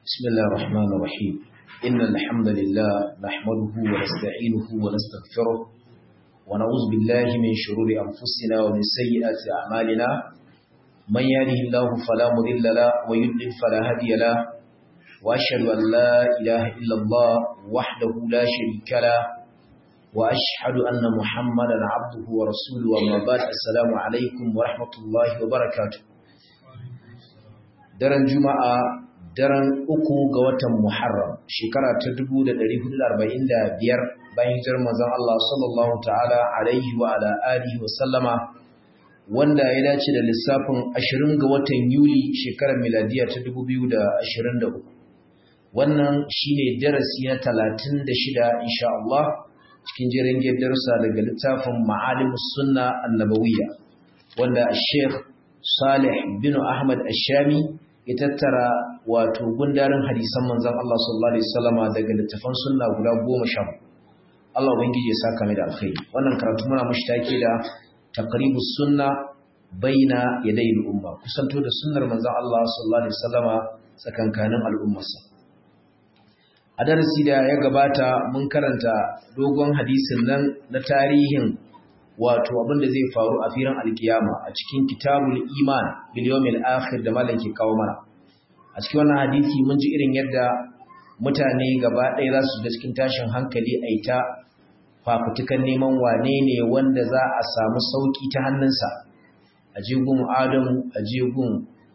بسم الله الرحمن الرحيم إن الحمد لله نحمده ونستعينه ونستغفره ونعوذ بالله من شرور أنفسنا ومن سيئات أعمالنا من يهده الله فلا مضل له ويضلل فلا هادي له وأشهد أن لا إله إلا الله وحده لا شريك له وأشهد أن محمدا عبده ورسوله وما بعد السلام عليكم ورحمة الله وبركاته daren juma'a daren uku ga watan muharram shekara ta 1445 bayan hijirar manzon Allah sallallahu ta'ala alaihi wa ala alihi wa sallama wanda ya dace da lissafin 20 ga watan yuli shekarar miladiya ta 2023 wannan shine darasi na 36 insha Allah cikin jerin darussa daga littafin ma'alimus sunna annabawiyya wanda Sheikh Salih bin Ahmad Ashami ya tattara wato gundarin hadisan manzon Allah sallallahu alaihi wasallama daga littafan sunna guda 10 Allah ubangiji ya saka mai da alkhairi wannan karatu muna mushi take da taqribus sunna baina yaday al-umma kusanto da sunnar manzon Allah sallallahu alaihi wasallama tsakankanin al'ummarsa a darasi da ya gabata mun karanta dogon hadisin nan na tarihin wato abin da zai faru a firan alkiyama a cikin kitabul iman bil yawmil akhir da malam ke kawo mana a cikin wannan hadisi mun ji irin yadda mutane gaba ɗaya za su shiga cikin tashin hankali a ita fafutukan neman wane ne wanda za a samu sauki ta hannunsa a jegun adamu a jegun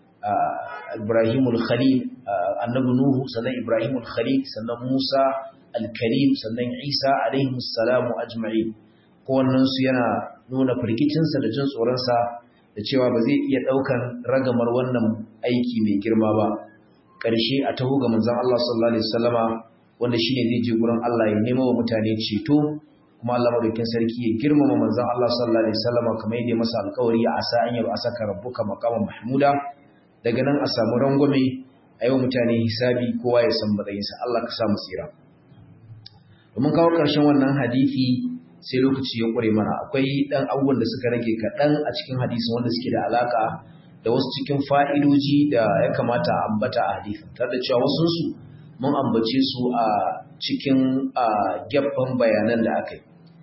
ibrahimul khalil annabi nuhu sannan ibrahimul khalil sannan musa al-karim sannan isa alaihi salamu ajma'in kowannensu yana nuna firgicinsa da jin tsoronsa da cewa ba zai iya ɗaukan ragamar wannan aiki mai girma ba ƙarshe a taho ga manzon Allah sallallahu alaihi wasallama wanda shine zai je gurin Allah ya nemo wa mutane ceto kuma Allah madaukakin sarki ya girmama manzon Allah sallallahu alaihi wasallama kamar yadda masa alƙawari a asa an yaba asaka rabbuka maqaman mahmuda daga nan a samu rangwame a yau mutane hisabi kowa ya san matsayinsa Allah ka samu tsira domin kawo ƙarshen wannan hadisi sai lokaci ya ƙure mana akwai ɗan abubuwan da suka rage kaɗan a cikin hadisin wanda suke da alaƙa da wasu cikin fa'idoji da ya kamata a ambata a hadisin tare da cewa wasunsu mun ambace su a cikin gyaffan bayanan da aka yi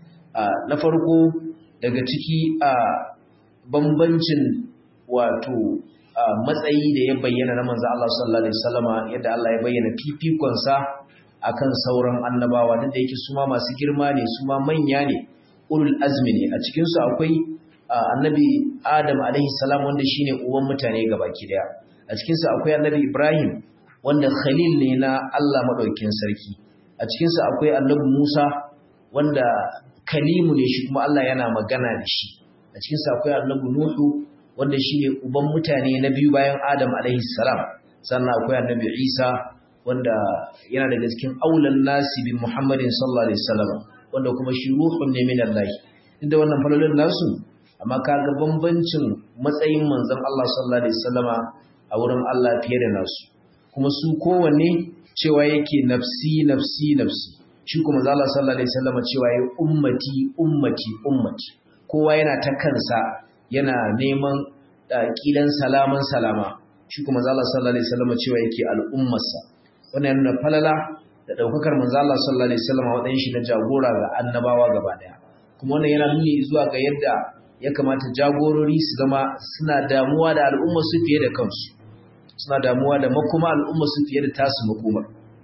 na farko daga ciki a bambancin wato matsayi da ya bayyana na manzo Allah sallallahu alaihi wasallama yadda Allah ya bayyana fifikonsa akan sauran annabawa da yake su ma masu girma ne su ma manya ne ulul azmi ne a cikin su akwai annabi Adam alaihi salam wanda shine uban mutane gabaki daya a cikin su akwai annabi Ibrahim wanda khalil ne na Allah madaukakin sarki a cikin su akwai annabi Musa wanda kalimu ne shi kuma Allah yana magana da shi a cikin su akwai annabi Nuhu wanda shine uban mutane na biyu bayan Adam alaihi salam sannan akwai annabi Isa wanda yana daga cikin aulan nasi bin Muhammadin sallallahu alaihi wasallam wanda kuma shi ruhun ne min Allah inda wannan falalin nasu amma kaga bambancin matsayin manzon Allah sallallahu alaihi wasallama a wurin Allah fiye da nasu kuma su kowanne cewa yake nafsi nafsi nafsi shi kuma manzon Allah sallallahu alaihi wasallama cewa yake ummati ummati ummati kowa yana ta kansa yana neman kilan salaman salama shi kuma manzon Allah sallallahu alaihi wasallama cewa yake al'ummarsa wannan yana nuna falala da daukakar manzo Allah sallallahu alaihi wasallam wadan shi na jagora ga annabawa gaba daya kuma wannan yana nuni zuwa ga yadda ya kamata jagorori su zama suna damuwa da al'umma su fiye da kansu suna damuwa da makoma al'umma su fiye da tasu makoma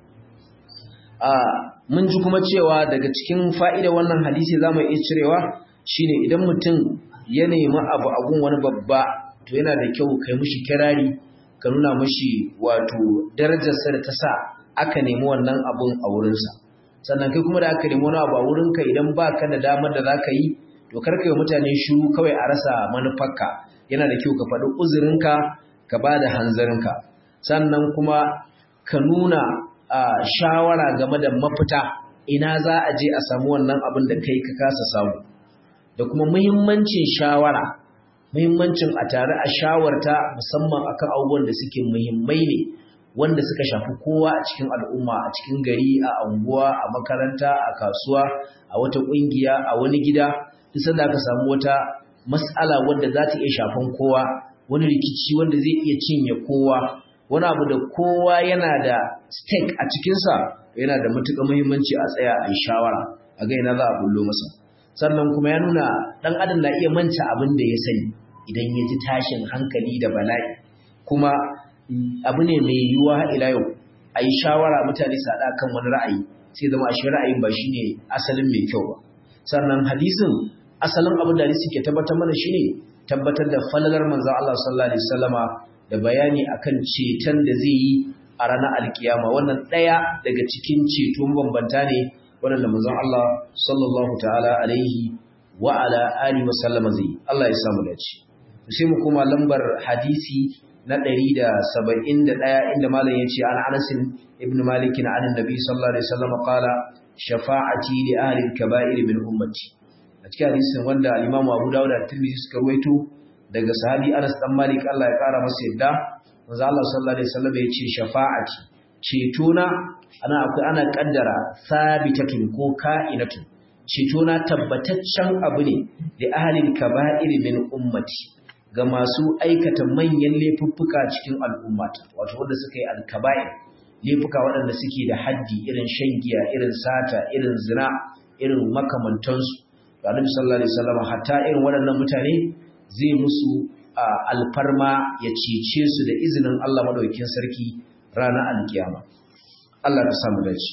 a mun ji kuma cewa daga cikin fa'ida wannan hadisi zamu iya cirewa shine idan mutum ya nemi abu a gun wani babba to yana da kyau kai mishi kirari ka nuna mashi wato darajarsa da ta sa aka nemi wannan abun a wurinsa sannan kai kuma da aka nemi wani abu a wurinka idan ba ka da damar da za ka yi to karka yi mutane shiru kawai a rasa manufarka yana da kyau ka faɗi uzurinka ka ba da hanzarinka sannan kuma ka nuna shawara game da mafita ina za a je a samu wannan abin da kai ka kasa samu da kuma muhimmancin shawara muhimmancin a tare a shawarta musamman akan abubuwan da suke muhimmai ne wanda suka shafi kowa a cikin al'umma a cikin gari a anguwa a makaranta a kasuwa a wata kungiya a wani gida duk sanda aka samu wata mas'ala wanda za ta iya shafan kowa wani rikici wanda zai iya cinye kowa wani abu da kowa yana da stake a cikinsa yana da matuƙar muhimmanci a tsaya a yi shawara a ga ina za a bullo masa sannan kuma ya nuna ɗan adam na iya manta abin da ya sani idan ya ji tashin hankali da bala'i kuma abu ne mai yiwuwa ila yau a yi shawara mutane su haɗa kan wani ra'ayi sai zama a shi ra'ayin ba shine asalin mai kyau ba sannan hadisin asalin abin da hadisi ke tabbatar mana shine tabbatar da falalar manzon Allah sallallahu alaihi wasallama da bayani akan ceton da zai yi a ranar alkiyama wannan ɗaya daga cikin ceto bambanta ne waɗanda manzon Allah sallallahu ta'ala alaihi wa ala alihi wa sallama zai Allah ya samu dace sai mu kuma lambar hadisi na 171 inda malam yace an Anas ibn Malik an annabi sallallahu alaihi wasallam qala shafa'ati li ahli al-kaba'ir min ummati a cikin hadisin wanda al-Imam Abu Dawud da Tirmidhi suka rawaito daga sahabi Anas dan Malik Allah ya kara masa yadda manzo Allah sallallahu alaihi wasallam yace shafa'ati cetona ana akwai ana kaddara sabitatun ko ka'inatun cetona tabbataccen abu ne da ahlil kaba'ir min ummati ga masu aikata manyan laifuffuka cikin al'ummata wato wanda suka yi alkaba'ir laifuka waɗanda suke da haddi irin shan giya irin sata irin zina irin makamantansu da Annabi sallallahu alaihi wasallam hatta irin waɗannan mutane zai musu alfarma ya cece su da izinin Allah madaukakin sarki ranar alkiyama Allah ta samu dace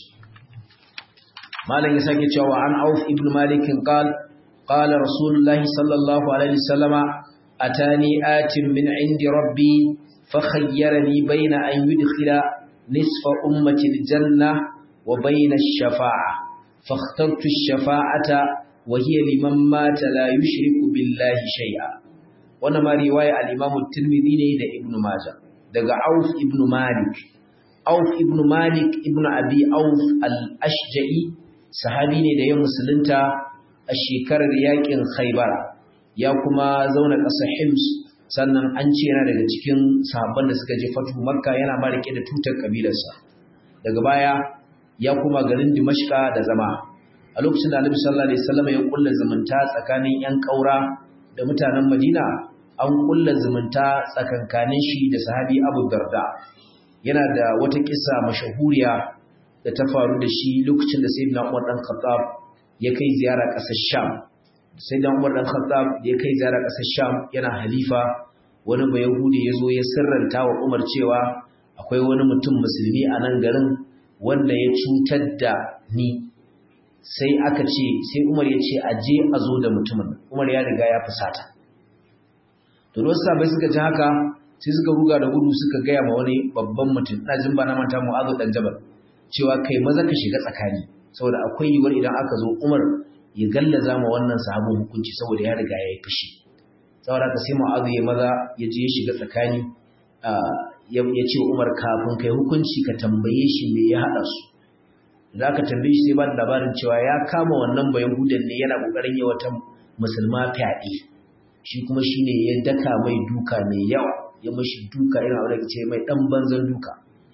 malam ya sake cewa an auf ibn malik qal qala rasulullah sallallahu alaihi wasallama atani atin min indi rabbi fakhayyarani bayna an yudkhila nisfa ummati aljanna wa bayna ash-shafa'a fakhtartu ash-shafa'ata wa hiya liman mata la yushriku billahi shay'a wannan ma riwaya al-imam at-tirmidhi ne da ibn majah daga auf ibn malik auf ibn malik ibn abi auf al-ashja'i sahabi ne da ya musulunta a shekarar yakin khaybara ya kuma zauna ƙasar hims sannan an ce yana daga cikin sahabban da suka je fatu makka yana ma rike da tutar kabilarsa daga baya ya kuma garin dimashka da zama a lokacin da annabi sallallahu alaihi wasallam ya kulla zumunta tsakanin yan kaura da mutanen madina an kulla zumunta tsakankanin shi da sahabi abu darda yana da wata kisa mashahuriya da ta faru da shi lokacin da sayyidina umar dan khattab ya kai ziyara ƙasar sham sayyidina umar dan khattab da ya kai ziyara ƙasar sham yana halifa wani bai yahudi ya zo ya sirranta wa umar cewa akwai wani mutum musulmi a nan garin wanda ya cutar da ni sai aka ce sai umar ya ce a je a zo da mutumin umar ya riga ya fusata to wasu sabai suka ji haka sai suka ruga da gudu suka gaya ma wani babban mutum ina jin ba na manta mu'azu dan jabal cewa kai maza ka shiga tsakani saboda akwai yiwuwar idan aka zo umar ya gallaza ma wannan sahabin hukunci saboda ya riga ya yi fushi saboda ka sai mu'azu ya maza ya je ya shiga tsakani ya ce umar kafin kai hukunci ka tambaye shi me ya haɗa su da aka tambaye shi sai ba da labarin cewa ya kama wannan bayan hudan ne yana ƙoƙarin yi wata musulma fyaɗe shi kuma shi ne ya daka mai duka mai yawa ya mashi duka irin abu da ce mai ɗan banzan duka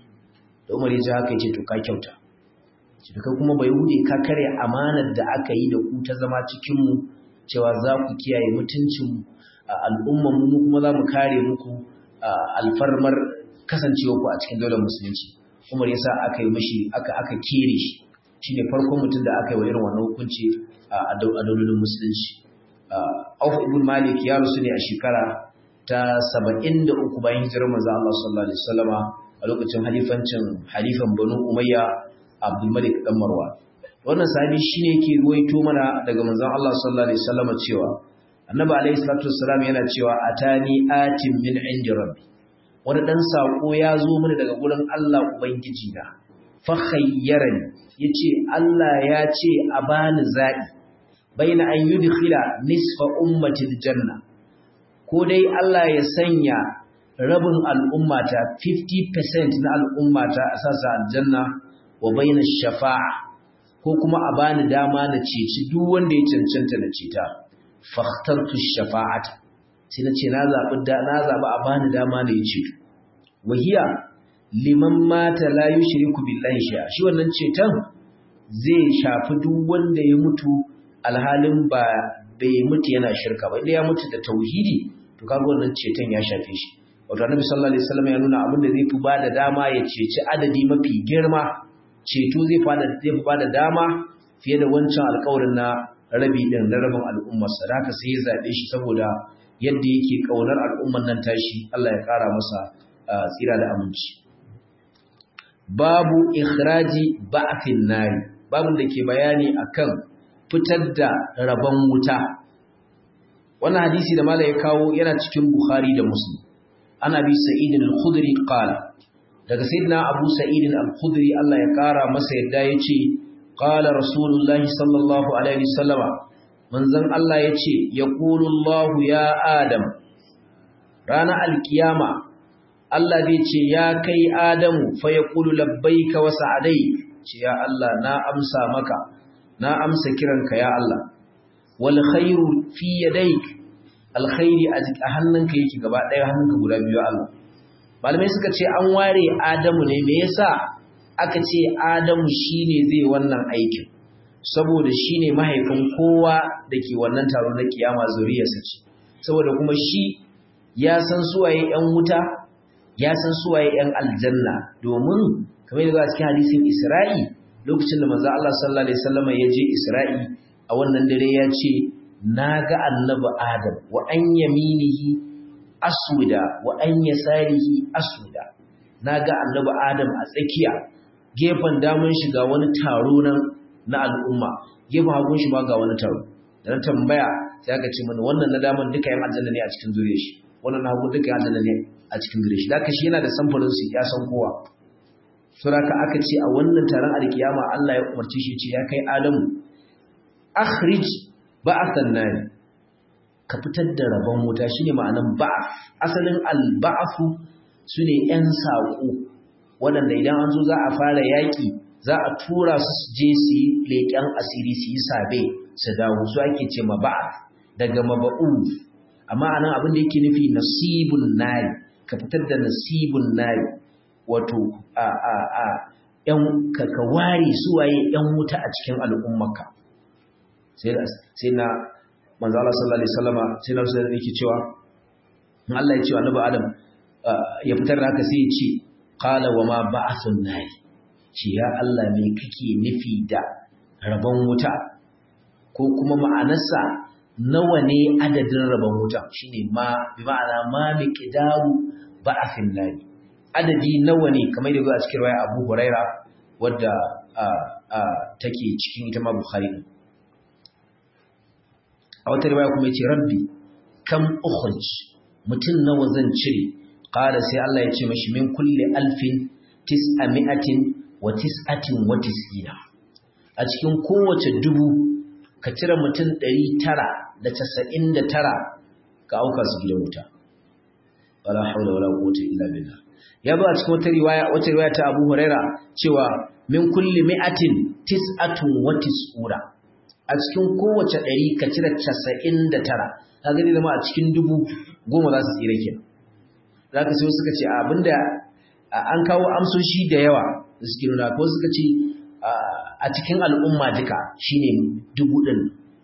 da umar ya ji haka ya ce to ka kyauta shi kai kuma bai hude ka kare amanar da aka yi da ku ta zama cikinmu cewa za ku kiyaye mutuncin al'ummar mu kuma za mu kare muku alfarmar kasancewa ku a cikin daular musulunci umar ya sa aka yi mashi aka aka kere shi shine farkon mutum da aka yi wa irin wannan hukunci a daularin musulunci Auf ibn Malik ya rusu ne a shekara ta 73 bayan hijirar manzo Allah sallallahu alaihi wasallama a lokacin halifancin halifan Banu Umayya Abdul Malik dan Marwan wannan sahabi shine yake ruwaito mana daga manzon Allah sallallahu alaihi wasallama cewa Annabi alaihi salatu wassalam yana cewa atani atin min indi rabbi wani dan sako ya zo mana daga gurin Allah ubangiji na fa khayyarani yace Allah ya ce a bani zabi baina an yudkhila nisfa ummati aljanna ko dai Allah ya sanya rabin al'ummata 50% na al'ummata a sasa aljanna wa baina shafa'a ko kuma a bani dama na ceci duk wanda ya cancanta na ceta fakhtartu shafa'ata sai na ce na zabi da na zabi a bani dama na yi ceto wahiya liman mata la yushriku billahi shay'a shi wannan ceton zai shafi duk wanda ya mutu alhalin ba bai mutu yana shirka ba idan ya mutu da tauhidi to kaga wannan ceton ya shafe shi wato annabi sallallahu alaihi wasallam ya nuna abin da zai fi bada dama ya ceci adadi mafi girma ceto zai fada zai fi bada dama fiye da wancan alƙawarin na rabi din na rabin al'ummar sa haka sai ya zabe shi saboda yadda yake kaunar al'ummar nan tashi Allah ya kara masa tsira da aminci babu ikhraji ba'thin nari babun da ke bayani akan fitar da rabon wuta wannan hadisi da malai ya kawo yana cikin bukhari da muslim ana bi sa'id al-khudri qala daga sayyidina abu sa'id al-khudri Allah ya kara masa yadda yace qala rasulullahi sallallahu alaihi wasallama manzon Allah yace yaqulu Allah ya adam rana al-qiyama Allah zai ce ya kai Adamu fa ya ƙulu labbaika wa sa'adai ce ya Allah na amsa maka na amsa kiranka ya Allah wal khairu fi yadayk alkhairi a hannunka yake gaba ɗaya hannunka guda biyu Allah malamai suka ce an ware Adamu ne me yasa aka ce Adamu shine zai wannan aikin saboda shine mahaifin kowa dake wannan taro na kiyama zuriyarsa ce saboda kuma shi ya san suwaye yan wuta ya san suwaye ‘yan aljanna domin kamar yadda a cikin hadisin Isra'i lokacin da manzo Allah sallallahu Alaihi wasallam ya je Isra'i a wannan dare ya ce, Na ga annabi Adam wa an yaminihi aswida wa an yasarihi aswida. Na ga annabi Adam a tsakiya, gefen damun shi ga wani taro nan na al'umma, gefen hagun shi ma ga wani taro. Da na tambaya sai aka ce mana wannan na daman duka ‘yan aljanna ne a cikin zuriyar shi, wannan na hagun duka ‘yan aljanna ne a cikin gare shi da shi yana da samfurin su ya san kowa suraka aka ce a wannan taron alkiyama Allah ya umarci shi ce ya kai Adamu akhrij ba'athan nari ka fitar da rabon wuta shine ma'anan ba'ath asalin al-ba'thu sune yan sako waɗanda idan an zo za a fara yaki za a tura su je su yi leƙen asiri su yi sabe su dawo su ake ce ma ba'ath daga maba'u amma anan abin da yake nufi nasibun nari ka fitar da nasibun nari wato a a a yan ka ka ware suwaye yan wuta a cikin al'ummarka sai sai na manzo Allah sallallahu alaihi wasallama sai na sai yake cewa in Allah ya ce annabi Adam ya fitar da haka sai ya ce qala wa ma ba'athun nari ce ya Allah me kake nufi da rabon wuta ko kuma ma'anarsa nawa ne adadin rabon wuta shine ma bi ma'ana ma miqdaru ba'athin nari adadi nawa ne kamar da a cikin riwaya Abu Huraira wadda take cikin ita ma Bukhari a wata riwaya kuma yace rabbi kam ukhrij mutun nawa zan cire qala sai Allah ya ce mashi min kulli alfin tis'ami'atin wa tis'atin wa tis'ina a cikin kowace dubu ka cire mutum ɗari tara da casa'in da tara ka auka su gidan wuta wala haula wala quwwata illa billah ya zo a cikin wata riwaya wata riwaya ta Abu Huraira cewa min kulli mi'atin tis'atun wa tis'ura a cikin kowace ɗari ka cire casa'in da tara kaga zai zama a cikin dubu goma za su tsira kenan zaka sai suka ce abinda an kawo amsoshi da yawa da suke nuna ko suka ce a cikin al'umma duka shine dubu ɗin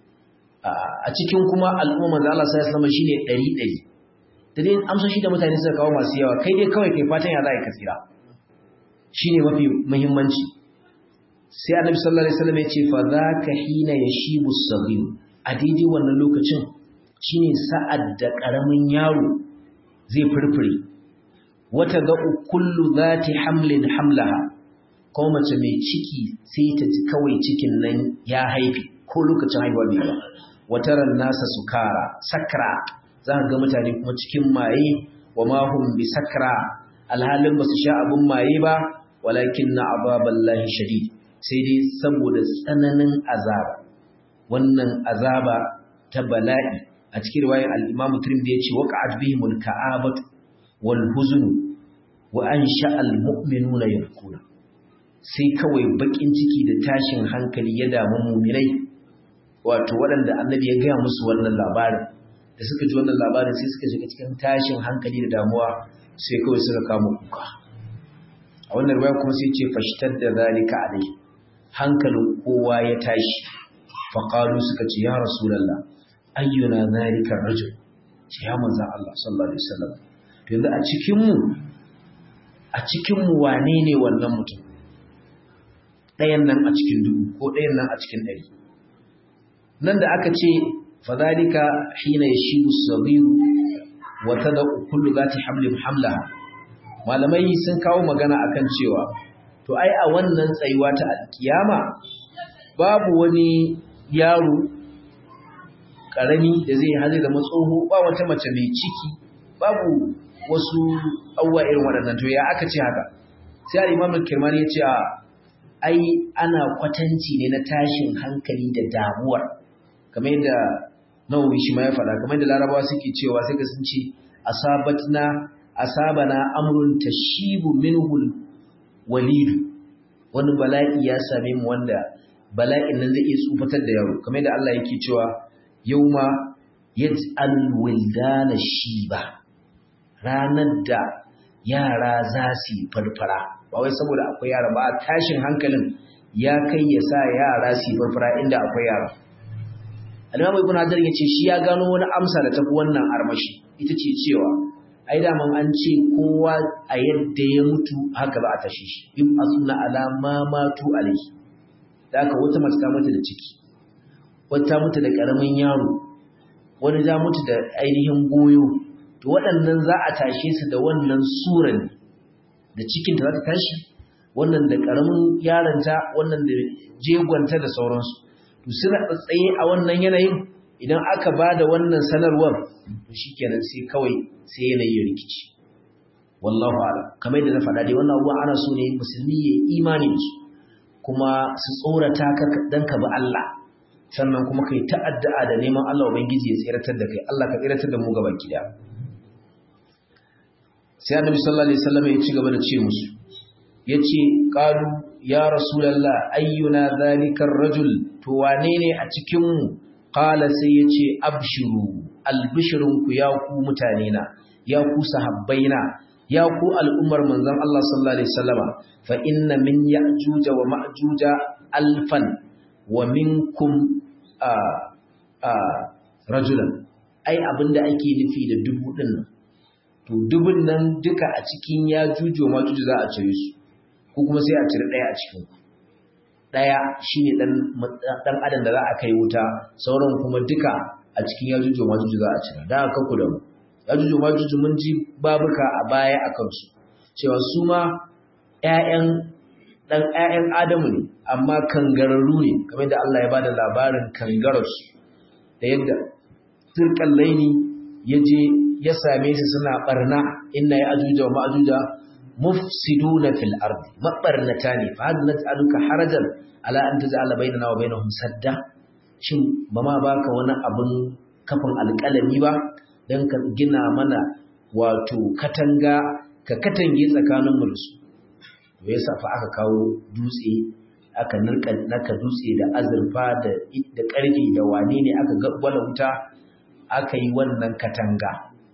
a cikin kuma al'umma manzo Allah sai sallama shine ɗari ɗari da dai amsoshi da mutane suka kawo masu yawa kai dai kawai kai fatan ya za ka tsira shine mafi muhimmanci sai annabi sallallahu alaihi wasallam ya ce fa zaka hina yashibu as-saghir a daidai wannan lokacin shine sa'ad da karamin yaro zai furfure wata ga kullu zati hamlin hamlaha ko mace mai ciki sai ta ji kawai cikin nan ya haifi ko lokacin haihuwa bai ba wataran nasa sukara sakra za ka ga mutane kuma cikin maye wa ma hum bi sakra alhalin ba su sha abun maye ba walakin na azaballahi shadid sai dai saboda tsananin azaba wannan azaba ta bala'i a cikin riwayar al-Imam Tirmidhi yace waqa'at bihimul ka'abatu wal huzn wa ansha al-mu'minuna yabkuna sai kawai bakin ciki da tashin hankali ya damu mu'minai wato waɗanda annabi ya gaya musu wannan labarin da suka ji wannan labarin sai suka shiga cikin tashin hankali da damuwa sai kawai suka kama kuka a wannan riwaya kuma sai ce fashtar da zalika alai hankalin kowa ya tashi faqalu suka ce ya rasulullah ayyuna zalika rajul ce ya manzo Allah sallallahu alaihi wasallam to yanzu a cikinmu a cikinmu wane ne wannan mutum ɗayan nan a cikin dubu ko ɗayan nan a cikin ɗari nan da aka ce fadhalika hina yashibu as-sabiru wa tad'u kullu zati hamlin hamlaha malamai sun kawo magana akan cewa to ai a wannan tsayuwa ta alkiyama babu wani yaro karami da zai hazi da matsoho ba wata mace mai ciki babu wasu abubuwa irin waɗannan to ya aka ce haka sai al-imam al-kirmani ya ce ai ana kwatanci ne na tashin hankali da damuwar kamar yadda nawawi shi ma ya faɗa kamar yadda larabawa suke cewa sai ga sun ce asabatna asabana amrun tashibu minhu walidu wani bala'i ya same mu wanda bala'in nan zai iya tsufatar da yaro kamar yadda Allah yake cewa yauma yaj'al wildana shiba ranar da yara za su farfara ba wai saboda akwai yara ba tashin hankalin ya kai ya sa yara su farfara inda akwai yara Al-Imam Ibn Hajar yace shi ya gano wani amsa da tafi wannan armashi ita ce cewa ai da man an ce kowa a yadda ya mutu haka za a tashi shi in asuna ala ma matu alaihi da haka wata mace ta mutu da ciki wata mutu da karamin yaro wani za mutu da ainihin goyo to waɗannan za a tashe su da wannan suran da cikin ta za ta tashi wannan da karamin yaronta wannan da jegonta da sauransu to suna tsaye a wannan yanayin idan aka ba da wannan sanarwar to shikenan sai kawai sai yanayi ya rikici wallahu ala kamar yadda na faɗa dai wannan abubuwa ana so ne musulmi ya imani su kuma su tsorata ka dan ka bi Allah sannan kuma kai ta'addu'a da neman Allah ubangiji ya tsiratar da kai Allah ka tsiratar da mu gaban gida sai annabi sallallahu alaihi wasallam ya ci gaba da ce musu yace qalu ya rasulullah ayyuna zalika rajul to wane ne a cikin mu qala sai yace abshiru albishirunku ya ku mutane na ya ku sahabbaina ya ku al'ummar manzon Allah sallallahu alaihi wasallama fa inna min ya'juja wa ma'juja alfan wa minkum a a rajulan ai abinda ake nufi da dubu din nan to dubun nan duka a cikin yajuju wa ma'juju za a cire su ko kuma sai a cire daya a cikin ku daya shine dan dan adam da za a kai wuta sauran kuma duka a cikin yajuju wa ma'juju za a cire da aka ku da mu yajuju wa ma'juju mun ji babuka a baya akan su cewa su ma ƴaƴan dan ƴaƴan Adamu ne amma kangararru ne kamar da Allah ya bada labarin kangararsu da yadda turkan laini yaje ya same su suna barna inna ya ajuja wa ma'ajuja mufsiduna fil ardi mabarnata ne fa hal nas'aluka harajan ala an taj'ala bainana wa bainahum sadda shin ba ma baka wani abun kafin alƙalami ba dan ka gina mana wato katanga ka katange tsakanin mu da su to yasa fa aka kawo dutse aka nirka naka dutse da azurfa da da karfi da wane ne aka gwala wuta aka yi wannan katanga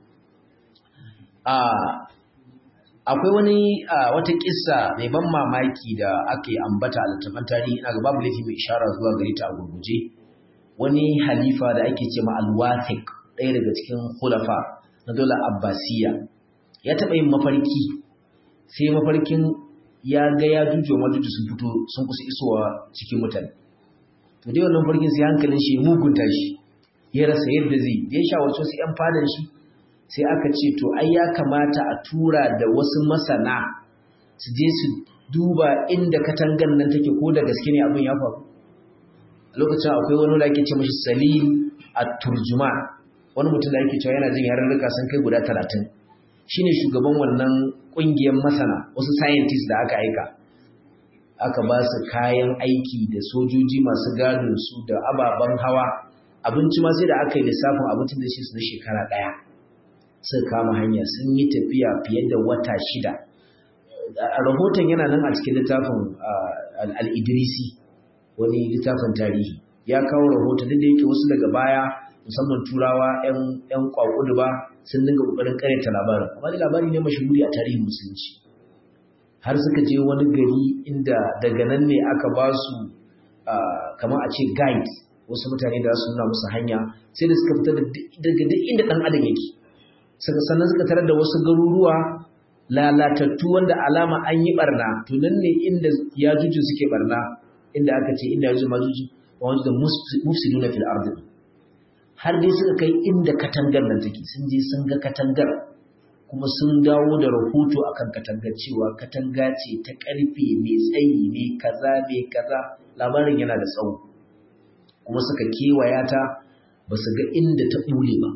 akwai wani wata kissa mai ban mamaki da ake ambata a littafin tarihi ina ga babu laifi mai ishara zuwa gare ta a gurguje wani halifa da ake ce ma al-wathiq ɗaya daga cikin khulafa na dole abbasiya ya taɓa yin mafarki sai mafarkin ya ga ya jujo majuju sun fito sun kusa isowa cikin mutane to dai wannan mafarkin sai hankalin shi mugunta shi ya rasa yadda zai da ya shawarci wasu 'yan fadan shi sai aka ce to ai ya kamata a tura da wasu masana su je su duba inda katangan nan take ko da gaske ne abin ya faru a lokacin akwai wani da ake ce mashi salim at-turjuma wani mutum da ake cewa yana jin yarurruka sun kai guda talatin shine shugaban wannan kungiyar masana wasu scientists da aka aika aka ba su kayan aiki da sojoji masu gadin su da ababen hawa abinci ma sai da aka yi lissafin abincin da shi su na shekara ɗaya suka kama hanya sun yi tafiya fiye da wata shida rahoton yana nan a cikin littafin al'idrisi wani littafin tarihi ya kawo rahoton duk da yake wasu daga baya musamman turawa 'yan kwakudu ba sun dinga kokarin karyata labarin amma da labari ne mashahuri a tarihin musulunci har suka je wani gari inda daga nan ne aka ba su kamar a ce guide wasu mutane da su nuna musu hanya sai da suka fita daga duk inda ɗan adam yake suka sannan suka tarar da wasu garuruwa lalatattu wanda alama an yi barna to nan ne inda yajuju suke barna inda aka ce inda yajuju majuju wa wanda mufsiduna fil ardi har dai suka kai inda katangar nan take sun je sun ga katangar kuma sun dawo da rahoto akan katangar cewa katanga ce ta karfe mai tsayi ne kaza mai kaza labarin yana da tsawo kuma suka kewaya ta ba su ga inda ta bule ba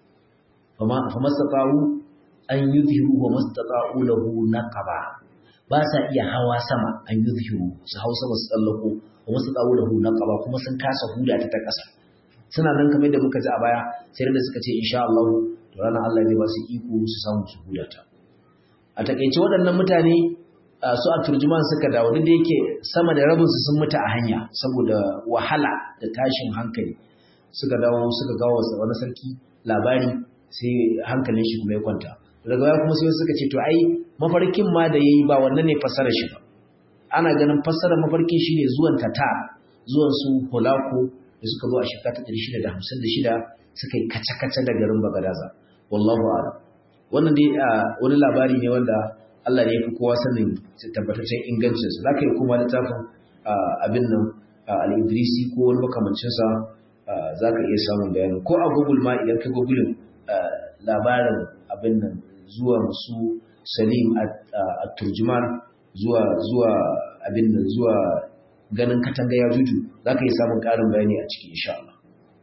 fa mastata'u an yuzhiru wa mastata'u lahu naqaba ba sa iya hawa sama an yuzhiru su hau sama su tsallako wa mastata'u lahu naqaba kuma sun kasa huda ta ta ƙasa suna nan kamar da muka ji a baya sai da suka ce insha Allah to ranar Allah zai ba su iko su samu su huda ta a takeice waɗannan mutane su a turjuman suka dawo duk da yake sama da rabin su sun mutu a hanya saboda wahala da tashin hankali suka dawo suka gawo wani sarki labari sai hankalin shi kuma ya kwanta daga baya kuma sai suka ce to ai mafarkin ma da yayi ba wannan ne fassarar shi ba ana ganin fassarar mafarkin shine zuwan tata zuwan su holako da suka zo a shekara ta 656 suka yi kace-kace da garin Bagadaza wallahu a'lam wannan dai wani labari ne wanda Allah ne ya fi kowa sanin tabbataccen ingancin sa zaka yi kuma littafin abin nan al-Idrisi ko wani makamancin sa zaka iya samun bayani ko a Google ma idan ka Google labarin abin nan zuwan su Salim a turjuman zuwa zuwa abin nan zuwa ganin katanga ya juju za ka yi samun ƙarin bayani a ciki insha Allah.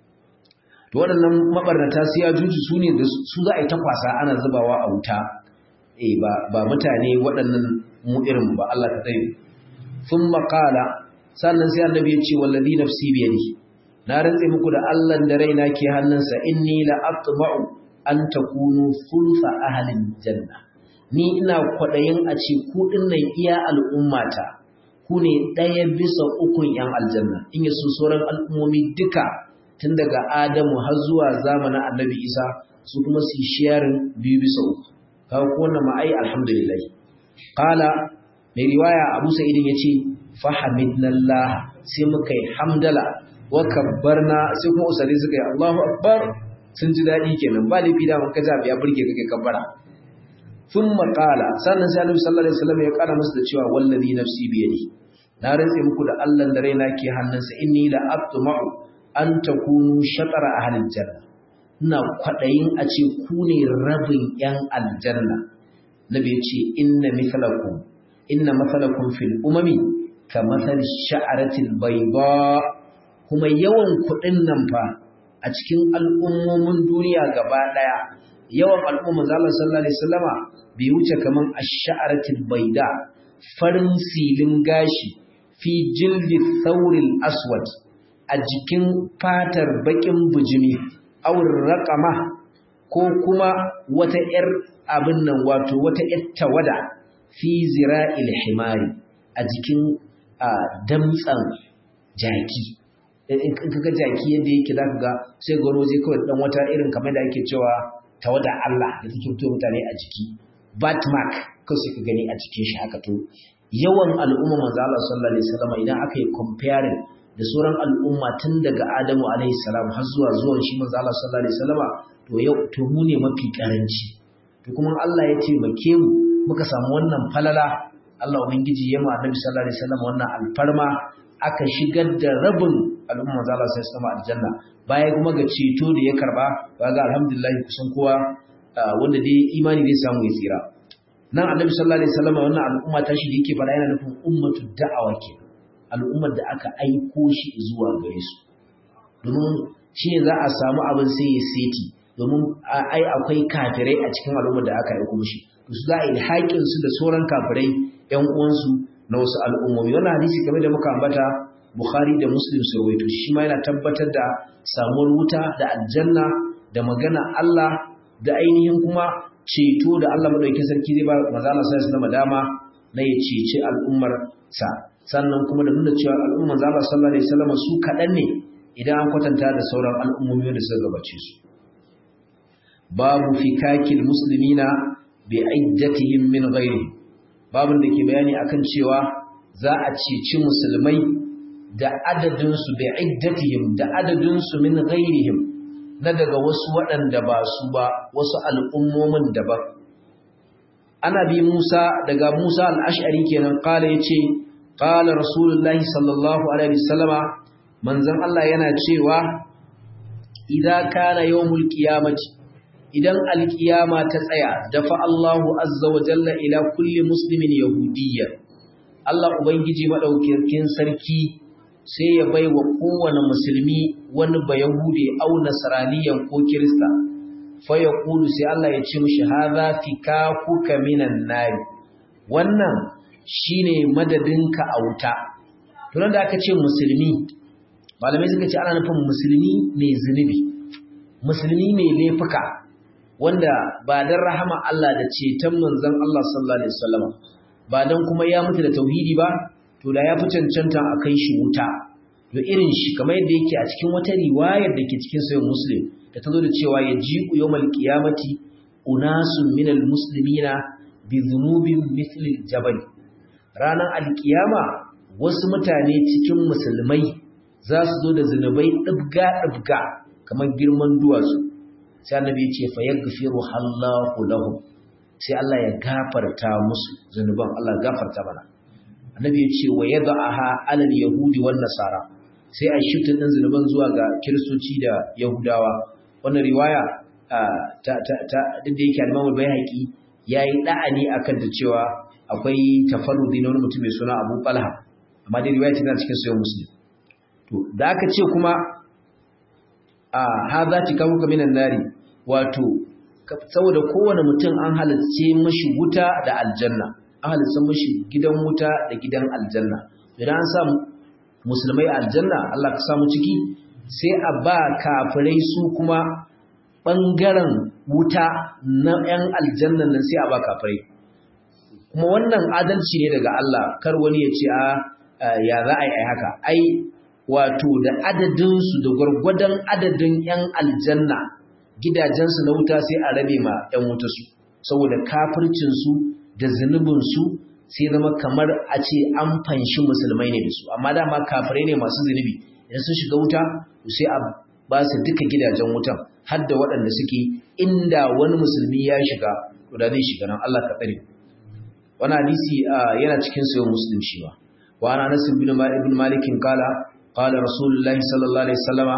To waɗannan mabarnata su ya juju su ne da su za a yi ta kwasa ana zubawa a wuta, eh ba, ba mutane waɗannan mu irin ba Allah ka tsaye. Sun maƙala, sannan sai annabi ya ce wallazi nafsi biyadi. Na rantse muku da Allah da raina ke hannunsa inni la atma'u an takunu sulfa ahlin janna. Ni ina kwaɗayin a ce ku nan iya al'ummata ku ne ɗaya bisa ukun ‘yan aljanna, in yi sauran al'ummomi duka tun daga Adamu har zuwa zamanin annabi Isa su kuma su yi shiyarin biyu bisa uku. Kawo ko wannan ma'ai alhamdulillah. Kala mai riwaya Abu Sa'idin ya ce, Fahamidnallah sai muka yi hamdala, wa kabbarna sai kuma usare suka yi Allahu Akbar sun ji daɗi kenan ba laifi da mun kaza ya burge kake kabbara. Sun maƙala, sannan sai Annabi sallallahu alaihi wasallam ya ƙara musu da cewa wallazi nafsi biyadi. na rantse muku da Allah da raina ke hannunsa inni la atma'u an takunu shatara ahlil janna ina kwadayin a ce ku ne rabin yan aljanna nabi ce inna mithlakum inna mathalakum fil umami kamathal sha'aratil bayda kuma yawan kudin nan fa a cikin al'ummomin duniya gaba daya yawan al'umman Allah sallallahu alaihi wasallama bai wuce kaman ash-sha'aratil bayda farin silin gashi fi jildi thawril aswad a jikin fatar bakin bujimi awur raqama ko kuma wata yar abin nan wato wata yar tawada fi zira'il himari a jikin damtsan jaki in kaga jaki yadda yake zaka ga sai gano zai kawai dan wata irin kamar da ake cewa tawada Allah da take fito mutane a jiki batmark kawai sai ka gani a jikin shi haka to yawan al'umma manzo Allah sallallahu alaihi wasallam idan aka yi comparing da sauran al'umma tun daga Adamu alaihi salam har zuwa zuwan shi manzo Allah sallallahu alaihi wasallam to yau to mu ne mafi karanci to kuma Allah ya taimake mu muka samu wannan falala Allah ubangiji ya ma Annabi sallallahu alaihi wasallam wannan alfarma aka shigar da rabin al'umma manzo Allah sallallahu alaihi wasallam aljanna baya kuma ga ceto da ya karba kaga alhamdulillah kusan kowa wanda dai imani zai samu ya tsira nan annabi sallallahu alaihi wasallam wannan al'umma ta shi da yake fara yana nufin ummatu da'awa ke al'ummar da aka aiko shi zuwa gare su domin shi ne za a samu abin sai ya seti domin ai akwai kafirai a cikin al'ummar da aka aiko mishi to su za a yi haƙin su da sauran kafirai ƴan uwansu na wasu al'ummomi wannan hadisi kamar da muka ambata Bukhari da Muslim su rawaito shi ma yana tabbatar da samuwar wuta da aljanna da magana Allah da ainihin kuma ceto da Allah madaukakin sarki zai ba manzo Allah sallallahu alaihi wasallam dama na ya cece al'ummar sa sannan kuma da nuna cewa al'ummar manzo Allah sallallahu alaihi wasallam su kadan ne idan an kwatanta da sauran al'ummomi da suka gabace su babu fikakil muslimina bi iddatihim min ghairi babun da ke bayani akan cewa za a ceci musulmai da adadin su bi iddatihim da adadin su min ghairihim na daga wasu waɗanda ba su ba wasu al'ummomin daban ana bi Musa daga Musa al-Ash'ari kenan kala yace qala rasulullahi sallallahu alaihi wasallama manzon Allah yana cewa idza kana yawmul qiyamati idan alqiyama ta tsaya dafa Allahu azza wa jalla ila kulli muslimin yahudiyya Allah ubangiji madaukakin sarki sai ya bai wa kowane musulmi wani bayahude au nasraniyan ko kirista fa yaqulu sai Allah ya ce mishi hadha fikakuka minan nar wannan shine madadinka a wuta to da aka ce musulmi malamai suka ce ana nufin musulmi mai zunubi musulmi mai laifuka wanda ba dan rahama Allah da ceton manzon Allah sallallahu alaihi wasallam ba dan kuma ya mutu da tauhidi ba to da ya fi cancanta a kai shi wuta to irin shi kamar yadda yake a cikin wata riwayar da ke cikin sahih muslim da ta zo da cewa ya ji'u yawmal qiyamati unasun minal muslimina bi dhunubin mithli jabal ranar alkiyama wasu mutane cikin musulmai za su zo da zunubai ɗibga ɗibga kamar girman duwatsu sai annabi ya ce fa yaghfiru Allahu lahum sai Allah ya gafarta musu zunuban Allah gafarta mana annabi ya ce wa yad'aha alal yahudi wan nasara sai a shiftin din zunuban zuwa ga kiristoci da yahudawa wannan riwaya ta ta ta duk da yake al-Imam al-Baihaqi yayi da'ani akan da cewa akwai tafarrudi na wani mutum mai suna Abu Talha amma dai riwaya tana cikin sahih Muslim to da aka ce kuma a hadha tikamuka minan nari wato saboda kowane mutum an halarce mashi wuta da aljanna an halarce mashi gidan wuta da gidan aljanna idan an samu musulmai aljanna Allah ka samu ciki sai a ba kafirai su kuma ɓangaren wuta na 'yan aljannan nan sai a ba kafirai kuma wannan adalci ne daga Allah kar wani ya ce a ya za a yi haka ai wato da adadinsu da gwargwadon adadin 'yan aljanna gidajensu na wuta sai a rabe ma 'yan wuta su saboda kafircinsu da zunubinsu sai zama kamar a ce an fanshi musulmai ne da su amma dama kafirai ne masu zunubi idan sun shiga wuta sai a ba su duka gidajen wutan har da waɗanda suke inda wani musulmi ya shiga to da zai shiga nan Allah ka tsare wani hadisi yana cikin sayo muslim shi ba wa ana anas ibn ibn malik kala qala rasulullahi sallallahu alaihi wasallama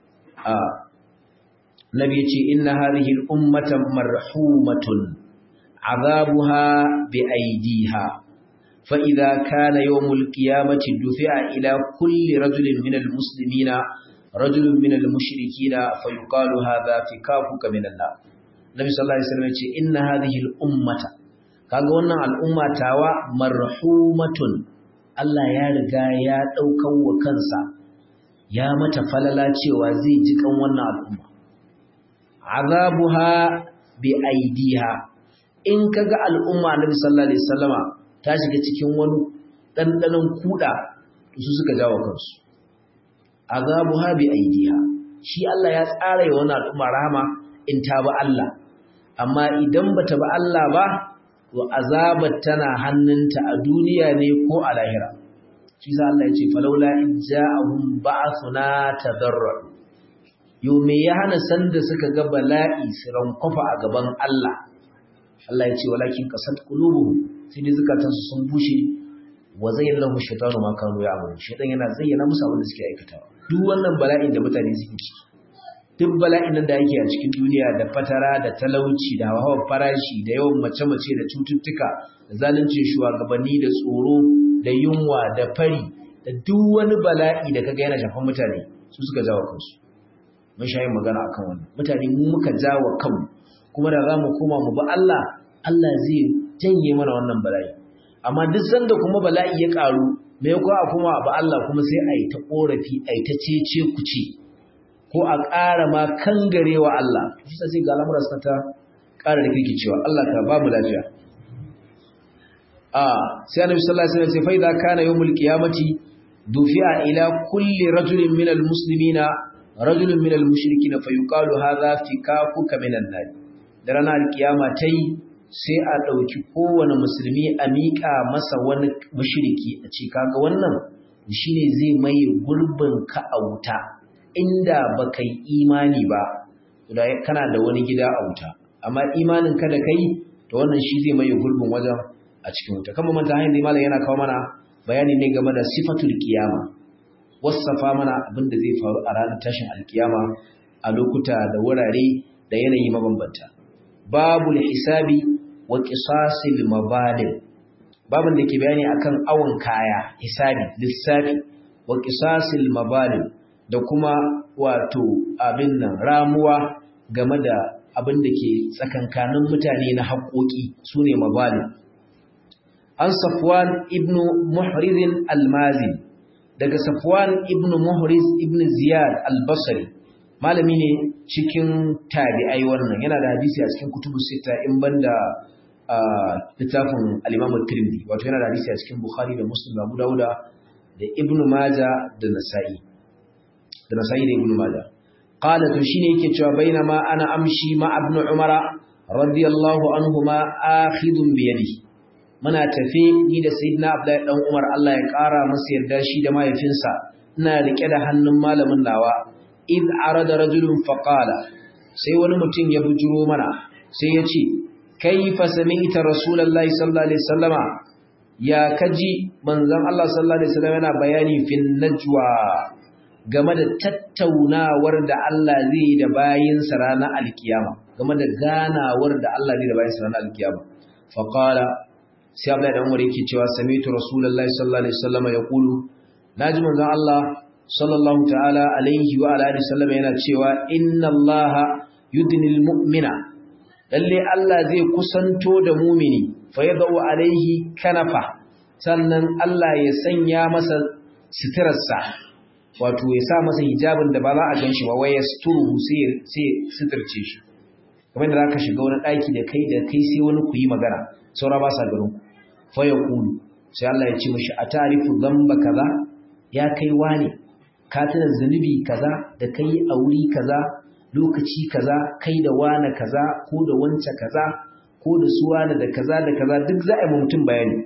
nabi yace inna hadhihi al-ummata marhumatun azabuha bi aydiha fa idha kana yawm al-qiyamati dufi'a ila kulli rajulin min al-muslimina rajulun min al-mushrikina fa yuqalu hadha fikafuka min an-nar nabi sallallahu alaihi wasallam yace inna hadhihi al-ummata kaga wannan al'umma tawa marhumatun Allah ya riga ya daukan wa kansa ya mata falala cewa zai ji kan wannan al'umma azabuha bi aidiha in kaga al'umma Annabi sallallahu alaihi wasallama ta shiga cikin wani dandanon kuda su suka jawo kansu azabuha bi aidiha shi Allah ya tsara ya wannan al'umma rahama in ta ba Allah amma idan bata ba Allah ba to azabar tana hannunta a duniya ne ko a lahira shi sa Allah ya ce falaula in ja'ahum ba'athuna tadarru yo me ya hana sanda suka ga bala'i su rankwafa a gaban Allah Allah ya ce walakin qasat qulubuhum sai dai zakatansu sun bushe wa zayyana lahum shaytanu ma kanu ya'malun shaytan yana zayyana musu abin da suke aikatawa duk wannan bala'in da mutane suke ciki duk bala'in nan da yake a cikin duniya da fatara da talauci da hawar farashi da yawan mace-mace da cututtuka da zaluncin shugabanni da tsoro da yunwa da fari da duk wani bala'i da kaga yana shafan mutane su suka jawo kansu mun sha yin magana akan wannan mutane mu muka jawo kanmu kuma da zamu koma mu ba Allah Allah zai janye mana wannan bala'i amma duk sanda kuma bala'i ya karu me ko a kuma ba Allah kuma sai a yi ta korafi a yi ta cece kuce ko a ƙara ma kangarewa Allah shi sai ga al'amuran sa ta ƙara da kirkicewa Allah ka ba mu lafiya a sai annabi sallallahu alaihi wasallam sai fa idza kana yawmul qiyamati dufi'a ila kulli rajulin minal muslimina rajulun minal mushrikin fa yuqalu hadha fikakuka minan nar da ranar kiyama tai sai a dauki kowane musulmi a miƙa masa wani mushriki a ce kaga wannan shine zai mai gurbin ka a wuta inda baka yi imani ba da kana da wani gida a wuta amma imanin ka da kai to wannan shi zai mai gurbin wajen a cikin wuta kamar manta hanyar malam yana kawo mana bayani ne game da sifatul qiyama wasafa mana abin da zai faru a ranar tashin alkiyama a lokuta da wurare da yanayi mabambanta babul hisabi wa qisasil mabalim babin da ke bayani akan awon kaya hisabi lissafi wa qisasil mabalim da kuma wato abin nan ramuwa game da abin da ke tsakankanin mutane na haƙoƙi sune mabalim an safwan ibnu muhriz al-mazi daga safwan ibnu muhriz ibnu ziyad al-basri malami ne cikin tabi'ai wannan yana da hadisi a cikin kutubu sita in banda littafin al-imam at-tirmidhi wato yana da hadisi a cikin bukhari da muslim da abu dauda da ibnu majah da nasa'i da nasa'i da ibnu majah qala to shine yake cewa bainama ana amshi ma ibnu umara radiyallahu anhuma akhidun bi yadihi muna tafe ni da sayyidina abdullahi dan umar Allah ya kara masa yarda shi da mahaifinsa ina rike da hannun malamin nawa id arada rajulun faqala sai wani mutum ya bujuro mana sai ya ce kaifa sami'ta rasulullahi sallallahu alaihi wasallama ya kaji manzon Allah sallallahu alaihi wasallam yana bayani fin najwa game da tattaunawar da Allah zai da bayinsa ranar alkiyama game da ganawar da Allah zai da bayinsa ranar alkiyama faqala sai Abdullahi dan Umar yake cewa sami'tu rasulullahi sallallahu alaihi wasallama yaqulu naji manzon Allah sallallahu ta'ala alaihi wa alihi sallam yana cewa inna allaha yudnil mu'mina lalle Allah zai kusanto da mumini fa yadau alaihi kanafa sannan Allah ya sanya masa sitirarsa wato ya sa masa hijabin da ba za a ganshi ba wai yasturu sai sai sitirce shi kamar da zaka shiga wani daki da kai da kai sai wani ku yi magana saura ba sa garin fa yaqulu sai Allah ya ce mishi atarifu dhanba kaza ya kai wane ka tuna zunubi kaza da kai a wuri kaza lokaci kaza kai da wane kaza ko da wance kaza ko da su wane da kaza da kaza duk za a yi mutum bayani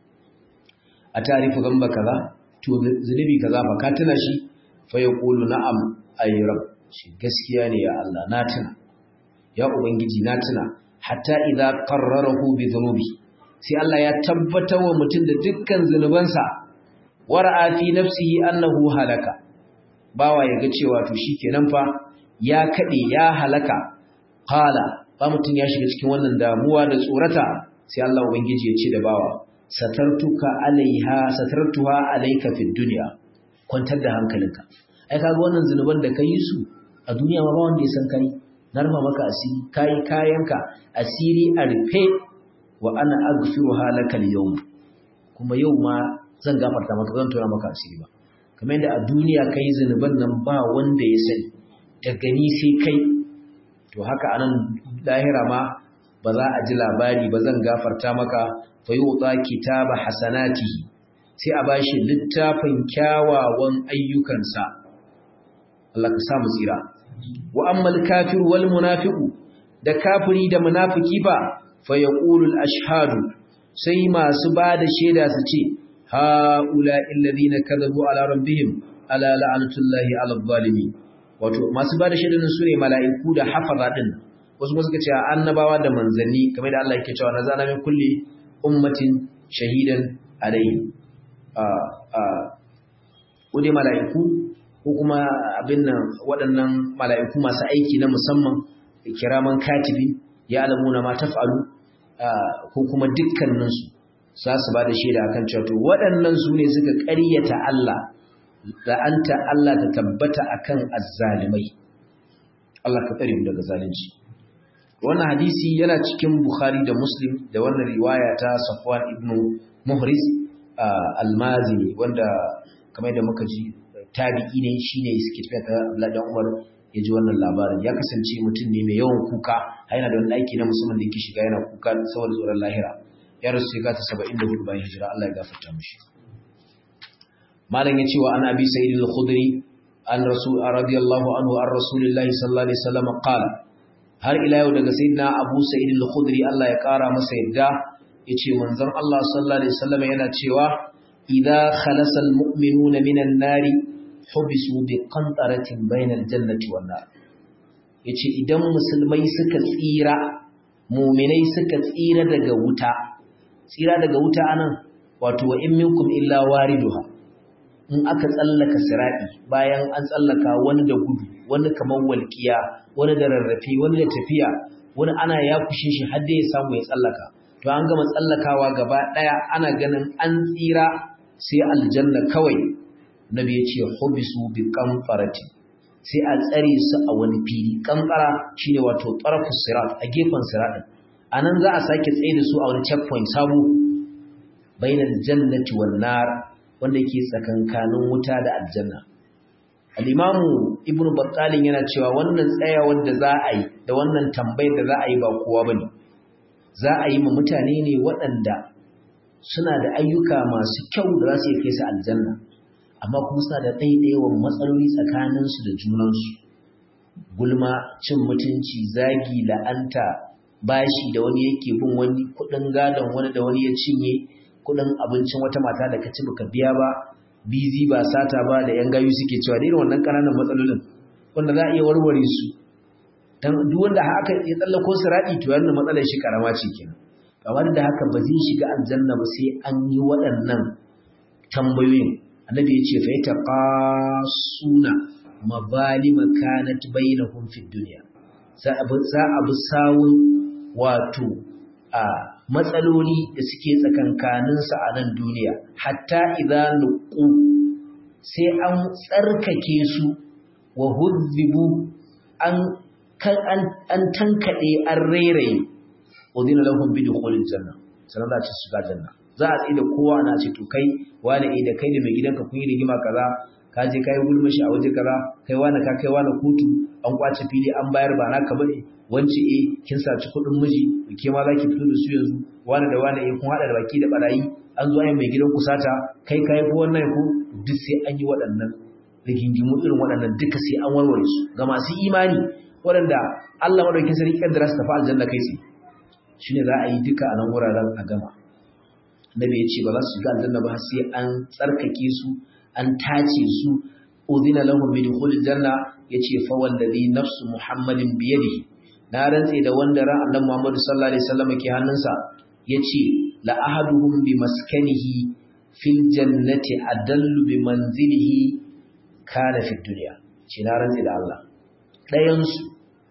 a tarifu gamba kaza to zunubi kaza fa ka tuna shi fa ya kulu na'am ayi rab shi gaskiya ne ya Allah na tuna ya ubangiji na tuna hatta idza qarrarahu bi dhunubi sai Allah ya tabbatar wa mutum da dukkan zunubansa wara'a fi nafsihi annahu halaka bawa yaga cewa to shikenan fa ya kade ya halaka qala ba mutun ya shiga cikin wannan damuwa da tsorata sai Allah ubangiji ya ce da bawa satartuka alaiha satartuha alayka fid dunya kwantar da hankalinka ai kaga wannan zinuban da kai su a duniya ma ba wanda ya san kai na rufa maka asiri kai kayanka asiri a rufe wa ana aghfiruha lakal yawm kuma yau ma zan gafarta maka zan tura maka asiri ba kamar yadda a duniya kai zinuban nan ba wanda ya sani da gani sai kai to haka anan lahira ma ba za a ji labari ba zan gafarta maka fa yuta kitaba hasanatihi sai a bashi littafin kyawawan ayyukansa Allah ka sa mu tsira wa ammal kafiru wal munafiqu da kafiri da munafiki ba fa yaqulu al ashhadu sai masu bada shaida su ce haula alladhina kadhabu ala rabbihim ala la'natullahi ala zalimin wato masu bada shaidan su ne mala'iku da hafaza din wasu kuma suka ce annabawa da manzanni kamar da Allah yake cewa nazana min kulli ummatin shahidan alayhi a a kudi mala'iku ko kuma abin nan waɗannan mala'iku masu aiki na musamman kiraman katibi ya alamuna ma taf'alu ko kuma dukkaninsu za su ba da shaida akan cewa to waɗannan su ne suka ƙaryata Allah la'anta Allah ta tabbata akan azzalimai Allah ka tsare mu daga zalunci wannan hadisi yana cikin Bukhari da Muslim da wannan riwaya ta Safwan ibn Muhriz al-Mazini wanda kamar da muka ji tabi'i ne shine suke tafiya ta Abdullah dan Umar ya ji wannan labarin ya kasance mutum ne mai yawan kuka yana da wani aiki na musamman da yake shiga yana kuka saboda tsoron lahira ya rasu ya gata 74 bayan hijira Allah ya gafarta mishi malam ya ce wa an abi sa'id al-khudri an rasul radiyallahu anhu an rasulillahi sallallahu alaihi wasallam qala har ila yau daga sayyidina abu sa'id al-khudri Allah ya kara masa yadda yace manzon Allah sallallahu alaihi wasallam yana cewa idza khalasa al-mu'minuna minan nari hubisu bi qantaratin bayna al-jannati wan nar yace idan musulmai suka tsira mu'minai suka tsira daga wuta tsira daga wuta anan wato wa in minkum illa wariduha in aka tsallaka sirati bayan an tsallaka wani da gudu wani kamar walkiya wani da rarrafe wani da tafiya wani ana ya kushe shi har da ya samu ya tsallaka to an gama tsallakawa gaba daya ana ganin an tsira sai aljanna kawai nabi ya ce hubisu bi qanfarati sai a tsare su a wani fili kankara shine wato tarfu sirat a gefen siratin anan za a sake tsaye da su a wani checkpoint sabo bainal jannati wan nar wanda yake tsakankanin wuta da aljanna al-imamu ibnu battalin yana cewa wannan tsayawar da za a yi da wannan tambayar da za a yi ba kowa bane za a yi ma mutane ne waɗanda suna da ayyuka masu kyau da za su kai su aljanna amma kuma suna da ɗaiɗaiwan matsaloli tsakaninsu da junansu gulma cin mutunci zagi la'anta bashi da wani yake bin wani kuɗin gadon wani da wani ya cinye kuɗin abincin wata mata da ka ci baka biya ba bizi ba sata ba da yan gayu suke cewa da irin wannan ƙananan matsalolin wanda za a iya warware su dan duk wanda haka ya tsallako sirati to yana matsalar shi karama ce kenan kamar da haka ba zai shiga aljanna ba sai an yi waɗannan tambayoyin annabi ya ce fa ya taqasuna mabalima kanat bainahum fid dunya za a bi sawun wato a matsaloli da suke tsakankaninsa a nan duniya hatta idan nuqu sai an tsarkake su wa hudhibu an an tankaɗe an rairaye udina lahum bi dukhulil janna sanan za su shiga janna za a tsaye da kowa na ce to kai wani eh da kai da mai gidanka kun yi rigima kaza ka je kai gulma shi a waje kaza kai wani ka kai wani kotu an kwace fili an bayar ba naka bane wance eh kin saci kuɗin miji ke ma zaki fito da su yanzu wani da wani eh kun hada da baki da barayi an zo ai mai gidan ku sata kai kai ko wannan ko duk sai an yi waɗannan rigingimu irin waɗannan duka sai an warware su ga masu imani waɗanda Allah madaukakin sarki kaddara su tafi aljanna kai tsaye shine za a yi duka a nan wuraren a gama nabi ya ce ba za su shiga aljanna ba sai an tsarkake su an tace su udhina lahum bi dukhulil janna yace fa wallazi nafsu muhammadin bi yadihi na rantse da wanda ran annabi Muhammad sallallahu alaihi wasallam ke hannunsa yace la ahaduhum bi maskanihi fil jannati adallu bi manzilihi kana fi dunya ce na rantse da Allah ɗayan su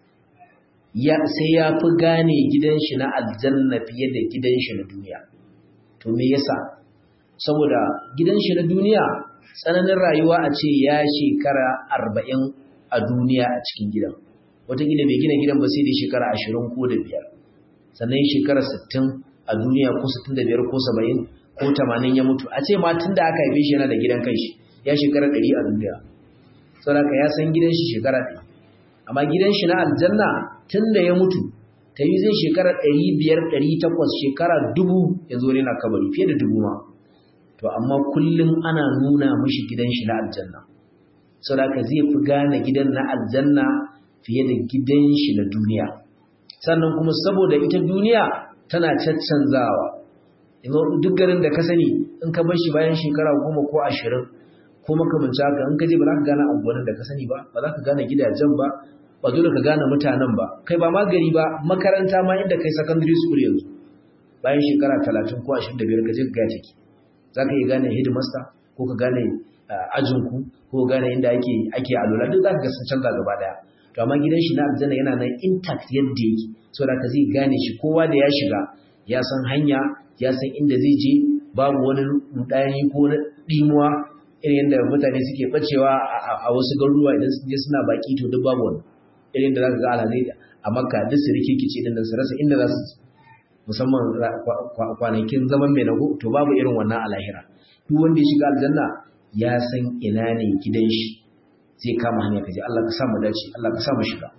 ya sai ya fi gane gidan shi na aljanna fiye da gidan shi na duniya to me yasa saboda gidan shi na duniya tsananin rayuwa a ce ya shekara arba'in a duniya a cikin gidan wataƙila bai gina gidan ba sai da shekara ashirin ko da biyar sannan shekara sittin a duniya ko sittin da biyar ko saba'in ko tamanin ya mutu a ce ma tun da aka haife shi yana da gidan kanshi ya shekara ɗari a duniya saboda ya san gidan shi shekara ɗari amma gidan shi na aljanna tun da ya mutu ta yi zai shekara ɗari biyar ɗari takwas shekara dubu ya zo ne na kabari fiye da dubu ma to amma kullum ana nuna mishi gidan shi na aljanna saboda zai fi gane gidan na aljanna fiye da gidan shi na duniya sannan kuma saboda ita duniya tana caccanzawa duk garin da ka sani in ka bar shi bayan shekara goma ko ashirin ko makamanci haka in ka je ba za ka gane anguwannin da ka sani ba ba za ka gane gidajen ba ba dole ka gane mutanen ba kai ba ma gari ba makaranta ma inda kai secondary school yanzu bayan shekara talatin ko ashirin da biyar ka je ka gaya take za ka iya gane headmaster ko ka gane ajinku ko ka gane inda ake ake alola duk za ka ga sun canza gaba daya to amma gidan shi na aljanna yana nan intact yadda yake saboda ka zai gane shi kowa da ya shiga ya san hanya ya san inda zai je babu wani rudani ko dimuwa irin yadda mutane suke bacewa a wasu garuruwa idan sun je suna baki to duk babu wani irin da zaka ga alhazai a makka duk su rikikice din su rasa inda za su musamman kwanakin zaman mai nago to babu irin wannan alahira duk wanda ya shiga aljanna ya san ina ne gidan shi zai kama hanya kaje Allah ka sa mu dace Allah ka sa mu shiga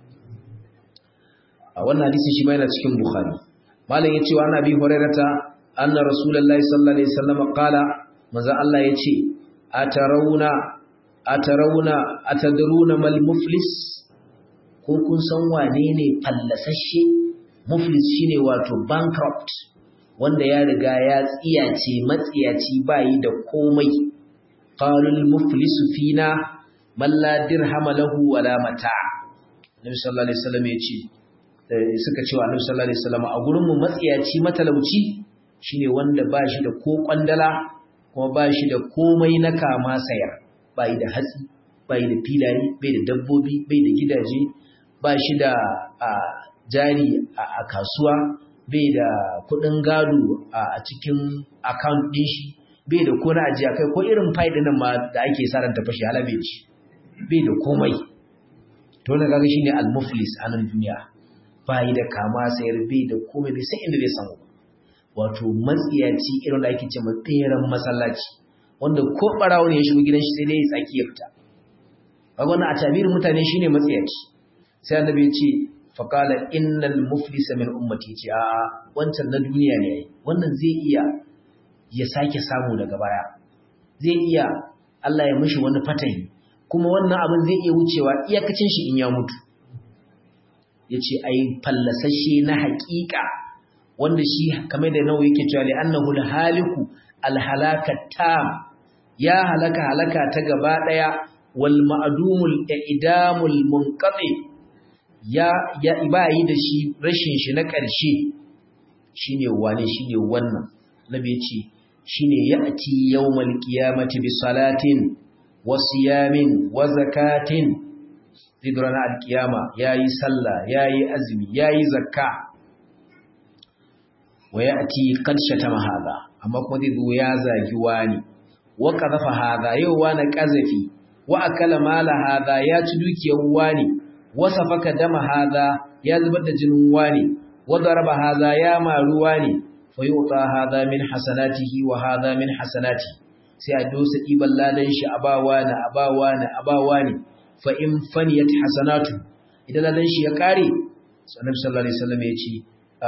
a wannan hadisi shi ma yana cikin bukhari malam yace wa annabi hurairata anna rasulullahi sallallahu alaihi wasallam qala manzo Allah yace atarawuna atarawuna atadruna mal muflis ko kun san wane ne fallasashe muflis shine wato bankrupt wanda ya riga ya tsiyace matsiyaci bayi da komai qalul muflisu fina man la dirhama lahu wala mata Annabi sallallahu alaihi wasallam ya ce suka ce wa Annabi sallallahu alaihi wasallam a gurin mu matsiyaci matalauci shine wanda ba shi da ko kwandala kuma ba shi da komai na kama sayar bai da hatsi bai da filaye bai da dabbobi bai da gidaje ba shi da jari a kasuwa bai da kudin gado a cikin account din shi bai da kona ajiya kai ko irin faida nan ma da ake sa ran tafashi halabe shi bai da komai to na kaga shine al-muflis a nan duniya bai da kama sayar bai da komai bai sai inda zai samu wato matsiyaci irin da ake ce matseren masallaci wanda ko barawo ne ya shigo gidan shi sai dai ya tsaki ya fita kaga wannan a tabirin mutane shine matsiyaci sai annabi ya ce faqala innal muflisa min ummati ce a wancan na duniya ne wannan zai iya ya sake samu daga baya zai iya Allah ya mishi wani fatahi kuma wannan abin zai iya wucewa iyakacin shi in ya mutu yace ai fallasashe na haƙiƙa wanda shi kamar da nawa yake cewa li annahu haliku alhalakatam ya halaka halaka ta gaba daya wal ma'dumul i'damul munqati ya ya ibayi da shi rashin shi na ƙarshe shine wane shine wannan nabi yace shine ya'ti yawmal qiyamati bi salatin wa siyamin wa zakatin zidrana al-qiyama yayi sallah yayi azumi yayi zakka wa ya'ti qad shatama hadha amma kuma zai zo ya zagi wani wa qadhafa hadha yau wani qazafi wa akala mala hadha ya ci dukiyar wani wa safaka dama hadha ya zubar da jinin wani wa daraba hadha ya maru wani fa yuta hadha min hasanatihi wa hadha min hasanati sai a dosa iban ladan shi abawa na abawa na abawa ne fa in faniyat hasanatu idan ladan shi ya kare sallallahu alaihi wasallam ya ce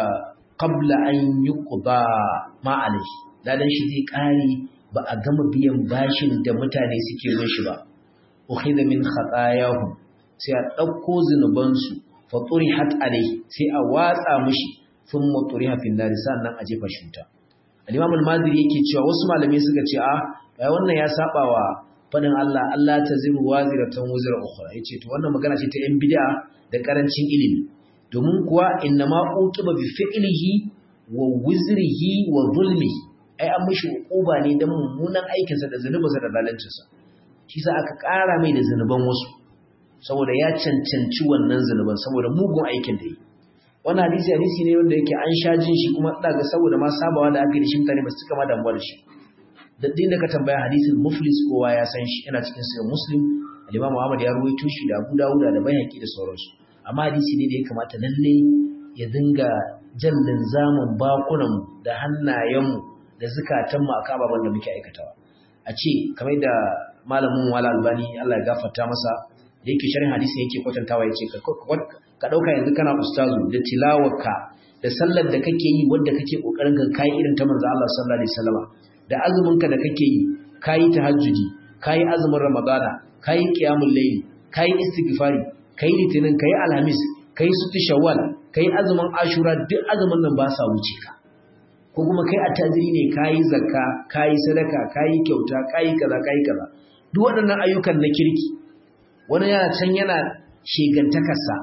qabla an yuqda ma alayhi ladan shi zai kare ba a gama biyan bashin da mutane suke bin shi ba ukhidha min khatayahum sai a dauko zinuban su fa turihat alayhi sai a watsa mishi thumma turiha fil nar sannan a jefa shi ta al-imam al-maziri yake cewa wasu malamai suka ce a ai wannan ya saba wa fadin Allah Allah taziru waziratan wuzra ukhra yace to wannan magana ce ta yan bid'a da karancin ilimi domin kuwa inna ma uqiba bi fi'lihi wa wizrihi wa zulmihi ai an mishi uquba ne dan mummunan aikin sa da zanubinsa da zalancin sa shi sa aka ƙara mai da zanuban wasu saboda ya cancanci wannan zanuban saboda mugun aikin da yi wannan hadisi hadisi ne wanda yake an sha jin shi kuma daga saboda ma sabawa da aka yi shi mutane ba su cika ma damuwa da shi da din da ka tambaya hadisin muflis kowa ya san shi yana cikin sahih muslim al-imam Muhammad ya ruwaito shi da Abu Dawud da Baihaqi da sauransu amma hadisi ne da ya kamata lalle ya dinga jallin zamun bakunan da hannayenmu da zukatanmu akan ababen da muke aikatawa a ce kamar da malamin wala albani Allah ya gafarta masa da yake sharhin hadisi yake kwatantawa yace ka dauka yanzu kana ustazu da tilawarka da sallar da kake yi wanda kake kokarin ka kai irin ta manzo Allah sallallahu alaihi wasallam da azumin ka da kake yi kai tahajjudi kai azumin ramadana kai qiyamul layli kai istighfari kai litinin kai alhamis kai sutu shawwal kai azumin ashura duk azumin nan ba sa wuce ka ko kuma kai attajiri ne kai zakka kai sadaka kai kyauta kai kaza kai kaza duk waɗannan ayyukan na kirki wani yana can yana shegantakarsa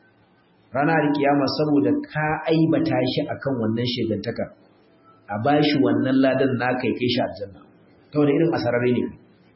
ranar kiyama saboda ka aibata shi akan wannan shegantakar a bashi wannan ladan naka ya kai shi aljanna ta wani irin asararre ne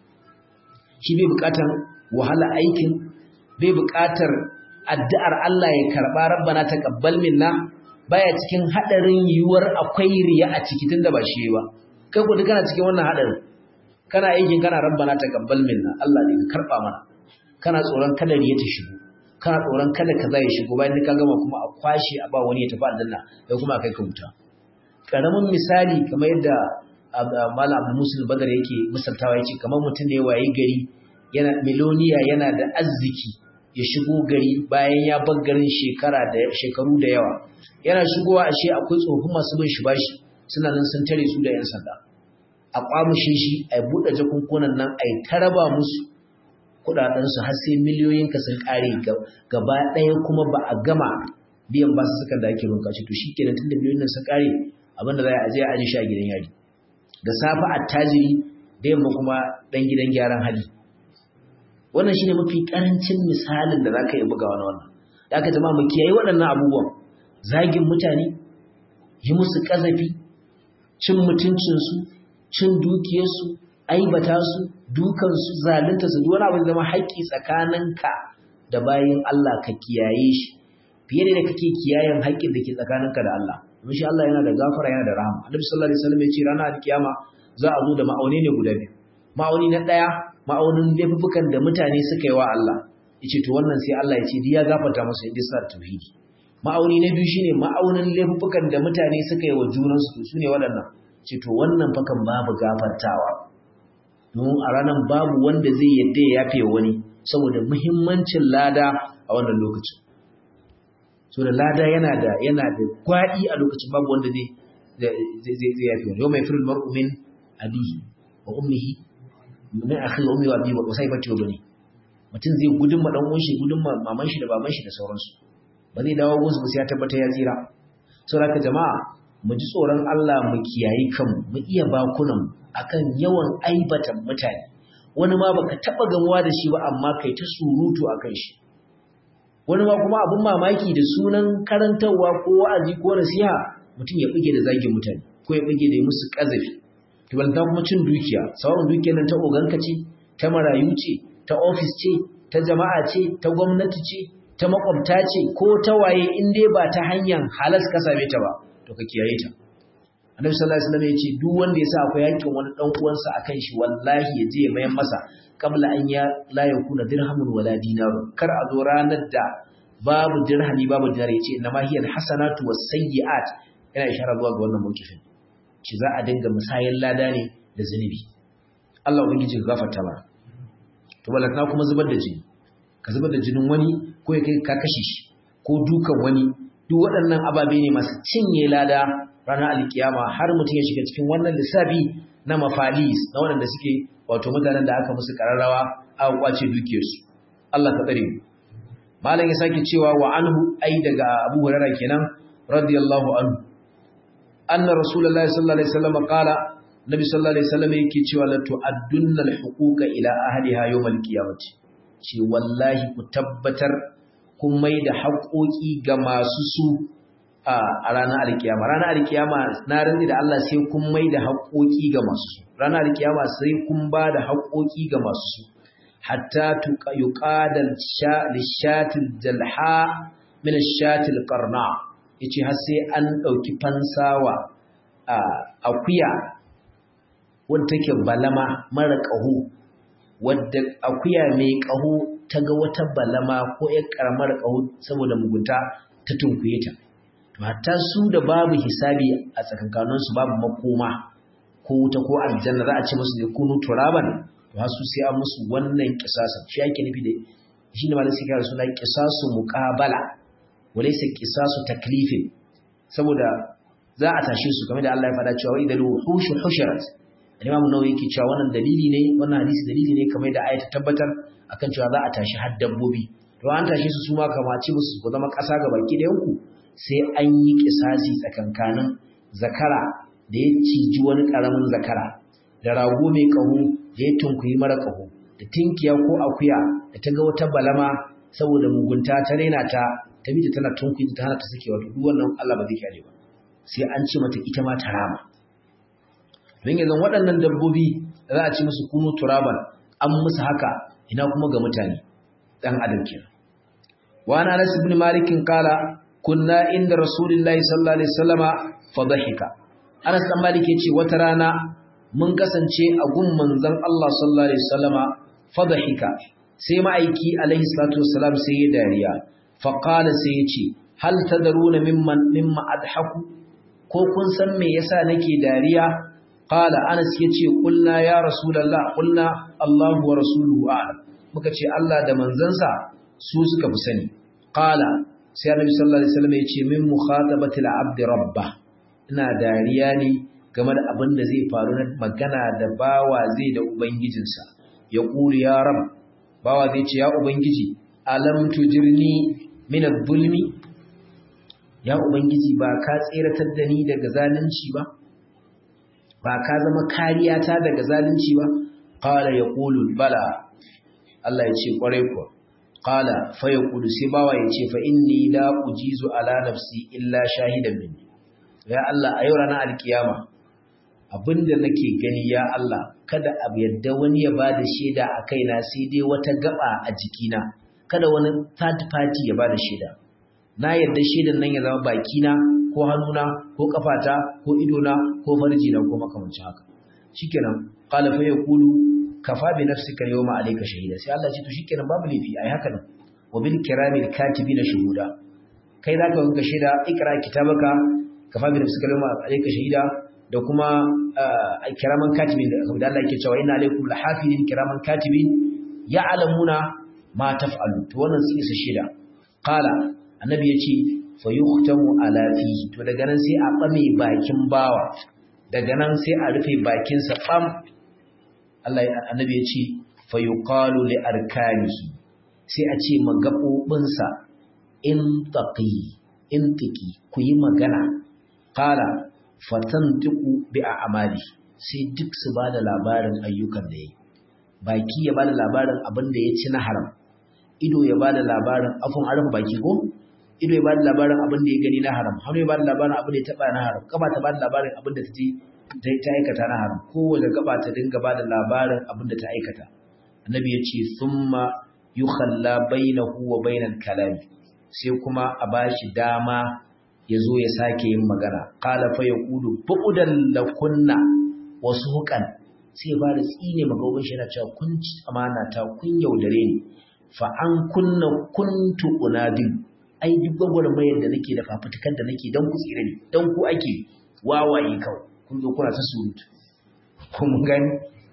shi bai bukatar wahala aikin bai bukatar addu'ar Allah ya karba rabbana taqabbal minna baya cikin hadarin yiwuwar akwai riya a ciki tunda ba shi ba kai ko kana cikin wannan hadarin kana aikin kana rabbana taqabbal minna Allah ne ka karba mana kana tsoron kada riya ta shigo kana tsoron kada kaza ya shigo bayan ka gama kuma a kwashe a ba wani ya tafi aljanna kai kuma kai ka wuta karamin misali kamar yadda Malam Abdul Muslim Badar yake misaltawa yace kamar mutum ne waye gari yana miloniya yana da arziki ya shigo gari bayan ya bar garin shekara da shekaru da yawa yana shigowa ashe akwai tsofin masu bin shi bashi suna nan sun tare su da yan sanda a kwamushe shi a buɗe jakunkunan nan a yi taraba musu kuɗaɗensu har sai miliyoyin ka sun ƙare gaba ɗaya kuma ba a gama biyan ba su suka da ake runka to shi kenan tun da miliyoyin nan sun ƙare abinda za a je a aje shi a gidan yari da safe attajiri da yamma kuma ɗan gidan gyaran hali wannan shine mafi ƙarancin misalin da za ka yi bugawa na wannan da aka jama mu kiyaye waɗannan abubuwan zagin mutane yi musu ƙazafi cin mutuncinsu cin dukiyarsu aibata su dukansu zalunta su wani abu zama haƙƙi tsakaninka da bayin Allah ka kiyaye shi fiye da kake kiyayen haƙƙin da ke tsakaninka da Allah domin shi Allah yana da gafara yana da rahama Annabi sallallahu alaihi wasallam ya ce ranar alkiyama za a zo da ma'auni ne guda biyu ma'auni na ɗaya ma'aunin laifukan da mutane suka yi wa Allah yace to wannan sai Allah ya ce ya gafarta musu inda sa tauhidi ma'auni na biyu shine ma'aunin laifukan da mutane suka yi wa junansu to sune waɗannan ce to wannan fakan babu gafartawa don a ranar babu wanda zai yadda ya yafe wani saboda muhimmancin lada a wannan lokacin so da lada yana da yana da gwaɗi a lokacin babu wanda zai zai zai yafe wani yau mai firin mar'u min abihi wa ummihi min akhi wa ummi wa abi wa saibati wa bani mutum zai gudun ma dan uwan shi gudun ma maman shi da baban shi da sauransu ba zai dawo gunsu ba sai ya tabbata ya tsira saboda jama'a mu ji tsoron Allah mu kiyayi kanmu mu iya bakunan akan yawan aibatan mutane wani ma baka taba gamuwa da shi ba amma kai ta surutu akan shi wani ma kuma abun mamaki da sunan karantarwa ko wa'azi ko nasiha mutum ya bige da zagin mutane ko ya bige da musu kazafi to balanta kuma cin dukiya sauran dukiyar nan ta oganka ce ta marayu ce ta ofis ce ta jama'a ce ta gwamnati ce ta makwabta ce ko ta waye in dai ba ta hanyar halas ka same ta ba to ka kiyaye ta annabi sallallahu alaihi wasallam ya ce duk wanda ya sa akwai yankin wani dan uwansa akan shi wallahi ya je ya mayan masa qabla an ya la yakuna dirhamun wala dinarun kar a zo ranar da babu dirhami babu dinar ya ce inma hiya alhasanatu wasayyi'at yana ishara zuwa ga wannan mawkifin ci za a dinga musayan lada ne da zunubi Allah ubangiji ka gafarta ba to balaka kuma zubar da jini ka zubar da jinin wani ko ya kai ka kashe shi ko dukan wani duk waɗannan ababe ne masu cinye lada ranar alkiyama har mutum ya shiga cikin wannan lissafi na mafalis na waɗanda suke wato mutanen da aka musu kararrawa aka kwace dukiyarsu Allah ka tsare mu malam ya sake cewa wa anhu ai daga Abu Hurairah kenan radiyallahu anhu anna rasulullahi sallallahu alaihi wasallam qala nabi sallallahu alaihi wasallam yake cewa la tu'addunna al-huquqa ila ahliha yawm al-qiyamati ce wallahi ku tabbatar kun mai da haƙoƙi ga masu su a ranar alkiyama ranar alkiyama na rantsi da Allah sai kun mai da haƙoƙi ga masu su ranar alkiyama sai kun ba da haƙoƙi ga masu su hatta yuqadal lishatil jalha min ashatil qarna yace har sai an dauki fansawa a akuya wanda take balama mara ƙaho wadda akuya mai ƙaho ta ga wata balama ko ƴar ƙaramar ƙaho saboda mugunta ta tunkuye ta to hatta su da babu hisabi a tsakankaninsu babu makoma ko wuta ko aljanna za a ce musu ne kunu turaban to har su sai an musu wannan kisasan shi ake nufi da shi ne malamin sai suna kisasu muqabala walaysa kisasu taklifin saboda za a tashe su kamar da Allah ya faɗa cewa idan wuhushu hushirat Imam Nawawi yake cewa wannan dalili ne wannan hadisi dalili ne kamar da ayata tabbatar akan cewa za a tashi har dabbobi to an tashi su suma kamaci musu ku zama ƙasa ga baki da yanku sai an yi kisasi tsakankanin zakara da ya ciji wani ƙaramin zakara da rago mai ƙaho da ya tunkuyi mara ƙaho da tinkiya ko akuya da ta ga wata balama saboda mugunta ta raina ta ta bi tana tunkuyi ta hana ta sakewa duk wannan Allah ba zai kyale ba sai an ce mata ita ma ta rama don yanzu waɗannan dabbobi da za a ci musu kunu turaban an musu haka ina kuma ga mutane ɗan adam kenan wa ana anas ibn malik qala kunna inda rasulullahi sallallahu alaihi wasallama fadhahika anas dan malik yace wata rana mun kasance a gun manzon Allah sallallahu alaihi wasallama fadhahika sai ma'aiki alaihi salatu wassalam sai ya dariya fa qala sai yace hal tadaruna mimman mimma adhaku ko kun san me yasa nake dariya qala anas yace kulna ya rasulullah kulna allah wa rasuluhu a'lam muka ce allah da manzansa su suka fi sani qala sai annabi sallallahu alaihi wasallam yace min mukhatabati al-abd rabba ina dariya ne game da abin da zai faru na magana da bawa zai da ubangijinsa ya kuri ya rab bawa zai ce ya ubangiji alam tujirni min adh-dhulmi ya ubangiji ba ka tseratar da ni daga zalunci ba ba ka zama kariya ta daga zalunci ba qala yaqulu bala Allah ya ce kwarai kuwa qala fa yaqulu sai bawa yace fa inni la ujizu ala nafsi illa shahidan minni ya Allah a yau ranar alkiyama abinda nake gani ya Allah kada abu yadda wani ya bada shaida a kaina sai dai wata gaba a jikina kada wani third party ya bada shaida na yadda shaidan nan ya zama bakina ko hannuna ko kafata ko idona ko farjina ko makamancin haka shikenan qala fa yaqulu kafa bi nafsika yawma alayka shahida sai Allah ya ce to shikenan babu lafi ai haka nan wa bil kiramil katibina shuhuda kai zaka ga shaida ikra kitabaka kafa bi nafsika yawma alayka shahida da kuma kiraman katibin da Allah yake cewa inna alaykum lahafizin kiraman katibin ya'lamuna ma taf'alu to wannan sai isa shaida qala annabi yace fa yuhtamu ala fihi to daga nan sai a bame bakin bawa daga nan sai a rufe bakin sa bam Allah annabi yace fa yuqalu li arkanihi sai a ce magabobin sa in taqi in tiki ku yi magana qala fatantiqu bi a'mali sai duk su bada labarin ayyukan da yayi baki ya bada labarin abin da ya ci na haram ido ya bada labarin afun arfa baki ko ido ya bada labarin abin da ya gani na haram hannu ya bada labarin abin da ya taba na haram gaba ta bada labarin abin da ta ji ta aikata na haram kowace gaba ta dinga bada labarin abin da ta aikata annabi ya ce thumma yukhalla bainahu wa bainal kalami sai kuma a bashi dama ya zo ya sake yin magana qala fa yaqulu bu'dan lakunna wasu hukan sai ba da tsine magauban shi yana cewa kun ci amana ta kun yaudare ni fa an kunna kuntu unadin ai duk gwagwarmayar da nake da fafutukar da nake dan ku tsire ni dan ku ake wawaye kawai kun zo kuna ta surutu ko mun gani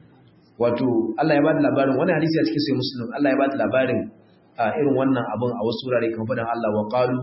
wato Allah ya ba da labarin wani hadisi a cikin sai muslim Allah ya ba da labarin irin wannan abun a wasu wurare kamar fadan Allah wa qalu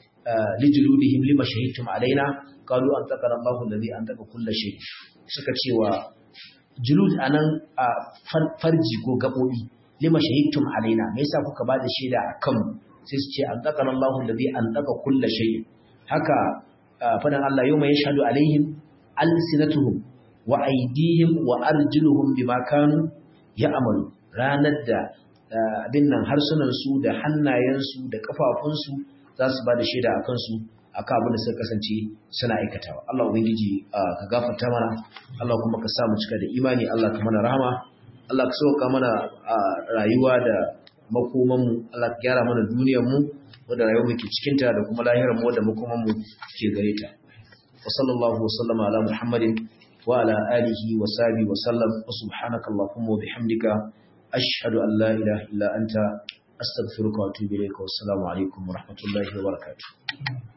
lijludihim lima shahidtum alaina qalu an taqara Allahu alladhi an taqa kull shay suka cewa julud anan a farji ko gabobi lima shahidtum alaina me yasa kuka ba da shaida akan sai su ce an taqara Allahu alladhi an taqa kull shay haka fadan Allah yawma yashhadu alaihim alsinatuhum wa aydihim wa arjuluhum bima kanu ya'malu ranar da abin nan harsunan su da hannayen su da kafafun su za su ba da shaida a kansu a kan abin da suka kasance suna aikatawa Allah ubangiji ka gafarta mana Allah kuma ka sa mu cika da imani Allah ka mana rahama Allah ka sauka mana rayuwa da makoman mu Allah ka gyara mana duniyar mu wanda rayuwar mu ke cikin ta da kuma lahirar mu da makoman mu ke gare ta wa sallallahu wa sallama ala muhammadin wa ala alihi wa sahbihi wa sallam wa subhanaka allahumma wa bihamdika ashhadu an la ilaha illa anta أستغفرك وأتوب إليك والسلام عليكم ورحمة الله وبركاته